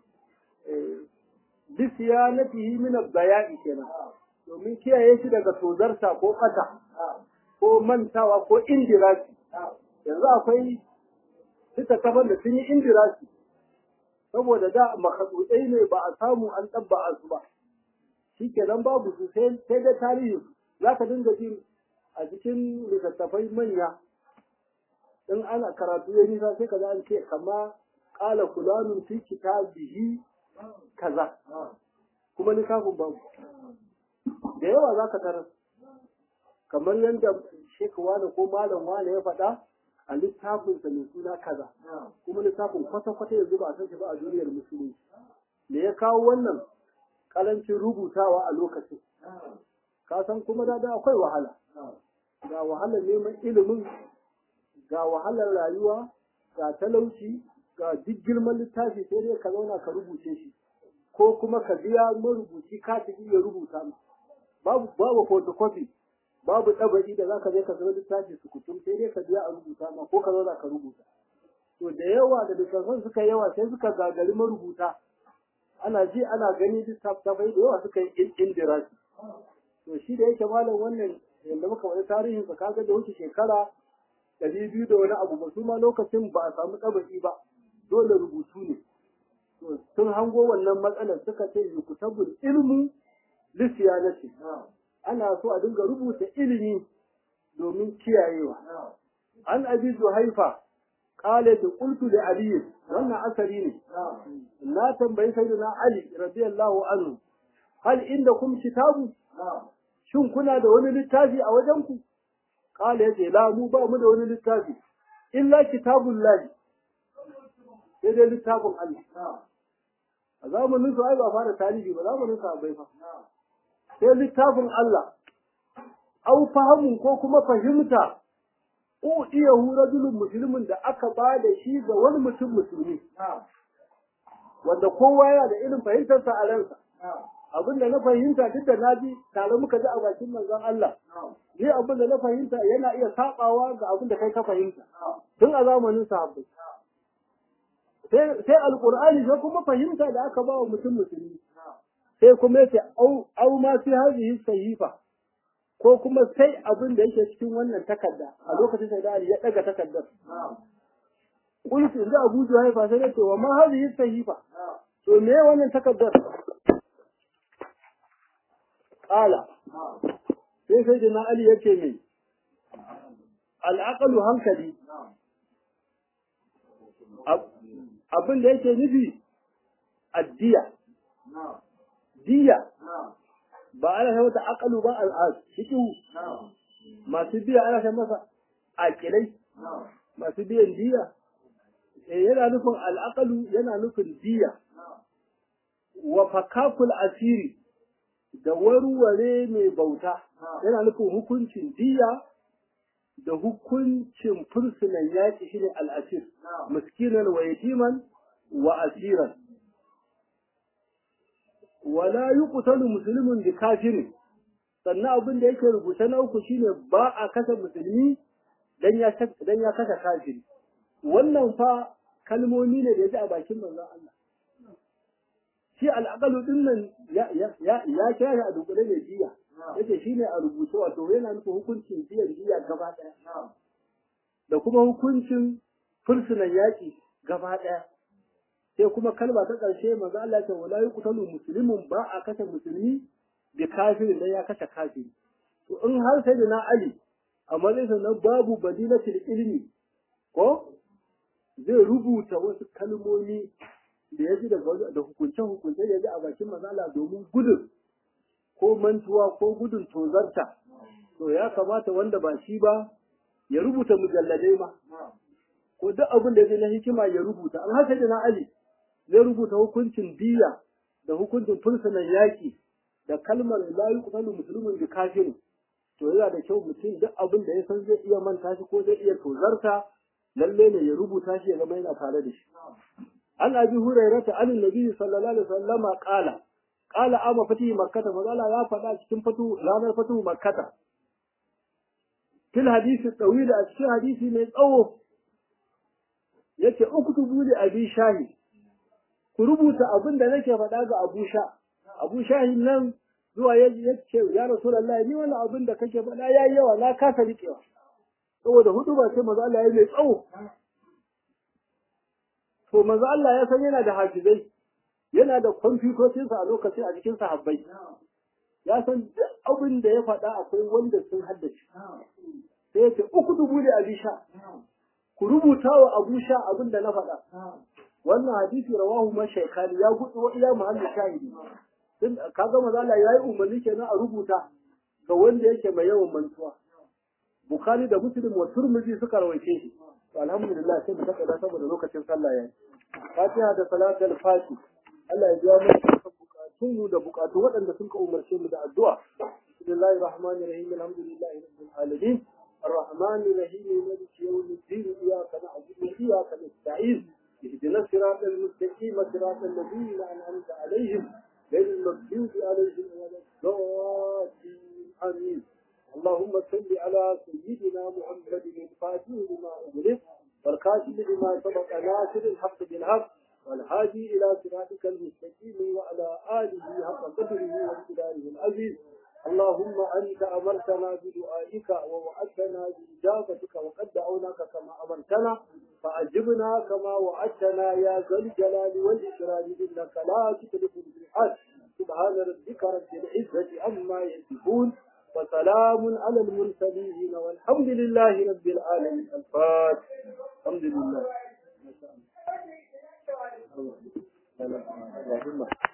bisiyanatihi min ad-daya'i kenan domin kiyaye shi daga tozarta ko kata ko mantawa ko indirasi yanzu akwai littattafan da sun yi indirasi saboda da makasutsai ne ba a samu an ɗabba su ba shi kenan babu su sai da tarihi za ka dinga jin a cikin littattafai manya in ana karatu ya nisa sai ka za an ce kama ƙala kulanun fi kitabihi kaza kuma littafin babu da yawa za ka tarar kamar yadda shek wane ko malam wane ya faɗa a littafinsa mai suna kaza kuma littafin kwata-kwata yanzu ba a san shi ba a duniyar musulunci da ya kawo wannan kalancin rubutawa a lokacin ka san kuma da da akwai wahala ga wahalar neman ilimin ga wahalar rayuwa ga talauci ga duk girman littafi sai dai ka zauna ka rubuce shi ko kuma ka biya marubuci ka ta iya rubuta babu babu photocopy babu ɗabari da zaka je ka zama littafi su kutum sai dai ka biya a rubuta ma ko ka zauna ka rubuta to da yawa da littattafan suka yawa sai suka gagari marubuta ana ji ana gani littattafai da yawa suka yi indirasi to shi da yake malam wannan yanda muka wani tarihin sa kaga da wuce shekara ɗari biyu da wani abu ba su ma lokacin ba a samu ɗabari ba dole rubutu ne to sun hango wannan matsalar suka ce yukutabul ilmu lisiyanati ana so a dinga rubuta ilimi domin kiyayewa an abi haifa qala da qultu li ali wannan asari ne na tambayi sayyidina ali radiyallahu anhu hal indakum kitabu shin kuna da wani littafi a wajen ku qala yace la mu ba mu da wani littafi illa kitabullahi sai dai littafin Allah a zamanin su ai ba fara tarihi ba zamanin sa bai fa sai littafin Allah au fahimun ko kuma fahimta ko iya rajulun musulmin da aka ba da shi ga wani mutum musulmi wanda kowa yana da irin fahimtarsa a ransa abin da na fahimta duk da na ji tare muka ji a bakin manzon Allah ni abin da na fahimta yana iya sabawa ga abin da kai ka fahimta tun a zamanin sahabbai sai alqur'ani sai kuma fahimta da aka ba wa mutum musulmi sai kuma yace au au ma fi hadhihi sahifa ko kuma sai abin da yake cikin wannan takarda a lokacin sai da Ali ya daga takardar kullu inda Abu Juhayfa sai yace wa ma hadhihi sahifa to me wannan takardar qala sai sai da Ali yace me al-aqlu hankali abin da yake nufi addiya diya ba ana sai wata akalu ba al'ad shikihu masu biya ana sai masa akilai masu biyan diya eh yana nufin al'aqalu yana nufin diya wa fakakul asiri da warware mai bauta yana nufin hukuncin diya da hukuncin fursunan yaƙi shine al'asir miskinan wa yatiman wa asiran wala yuqtalu muslimun bi kafirin sannan abin da yake rubuta na uku shine ba a kasa musulmi dan ya dan ya kasa kafiri wannan fa kalmomi ne da yaji a bakin manzon Allah shi al'aqalu din nan ya ya ya ya kira a dukule ne jiya yace shine a rubuta wato yana nufin hukuncin jiya jiya gaba daya da kuma hukuncin fursunan yaki gaba daya sai kuma kalma ta ƙarshe manzo Allah ce wala yuqtalu muslimun ba a kashe musulmi bi kafirin dan ya kashe kafiri to in har sai da na Ali a matsayin na babu badilatul ilmi ko zai rubuta wasu kalmomi da ya ji daga da hukunce hukunce da ya ji a bakin manzo Allah domin gudun ko mantuwa ko gudun tozarta to ya kamata wanda ba shi ba ya rubuta mujalladai ma ko duk abin da zai na hikima ya rubuta an haka da na Ali zai rubuta hukuncin diya da hukuncin fursunan yaƙi da kalmar la yuqtalu muslimun bi kafirin to yana da kyau mutum duk abin da ya san zai iya manta shi ko zai iya tozarta lalle ne ya rubuta shi ya zama yana tare da shi an abi hurairata an nabi sallallahu alaihi wasallam qala qala ama fati makkata magana ya faɗa cikin fatu ranar fatu makkata fil hadisi tawila a cikin hadisi mai tsawo yace uktubu li abi shahi ku rubuta abin da nake faɗa ga abu sha abu shahi nan zuwa ya ce ya rasulullahi ni wannan abin da kake faɗa yayi yawa na kasa riƙewa saboda hudu ba sai manzo Allah ya mai tsawo to manzo Allah ya san yana da hafizai yana da kwamfutocin sa a lokacin a cikin sahabbai ya san duk abin da ya faɗa akwai wanda sun haddace sai ya ce uku dubu da abisha ku rubuta wa abu sha abin da na faɗa wannan hadisi rawahu mashaikani ya gudu wa ila muhammad shahidi din kaga manzo Allah yayi umarni kenan a rubuta ga wanda yake mai yawan mantuwa bukhari da muslim wa turmizi suka rawaice shi to alhamdulillah sai mu saka da saboda lokacin sallah yayi fatiha da salatul fati Allah ya biya mu bukatun mu da bukatu waɗanda sun ka umarce mu da addu'a bismillahir rahmanir rahim alhamdulillahi rabbil alamin الرحمن الرحيم مالك يوم الدين إياك نعبد وإياك نستعين اهدنا الصراط المستقيم صراط الذين أنعمت عليهم غير المغضوب عليهم ولا الضالين آمين اللهم صل على سيدنا محمد الفاتح لما أغلق والكاتب لما سبق ناصر الحق بالحق والهادي إلى صراطك المستقيم وعلى آله حق قدره وامتداره العزيز اللهم أنت أمرتنا بدعائك ووعدتنا بإجابتك وقد دعوناك كما أمرتنا فأجبنا كما وعدتنا يا ذا الجلال والإكرام إنك لا تخلف الميعاد سبحان ربك رب العزة عما يصفون وسلام على المرسلين والحمد لله رب العالمين الفاتح الحمد لله ما شاء الله اللهم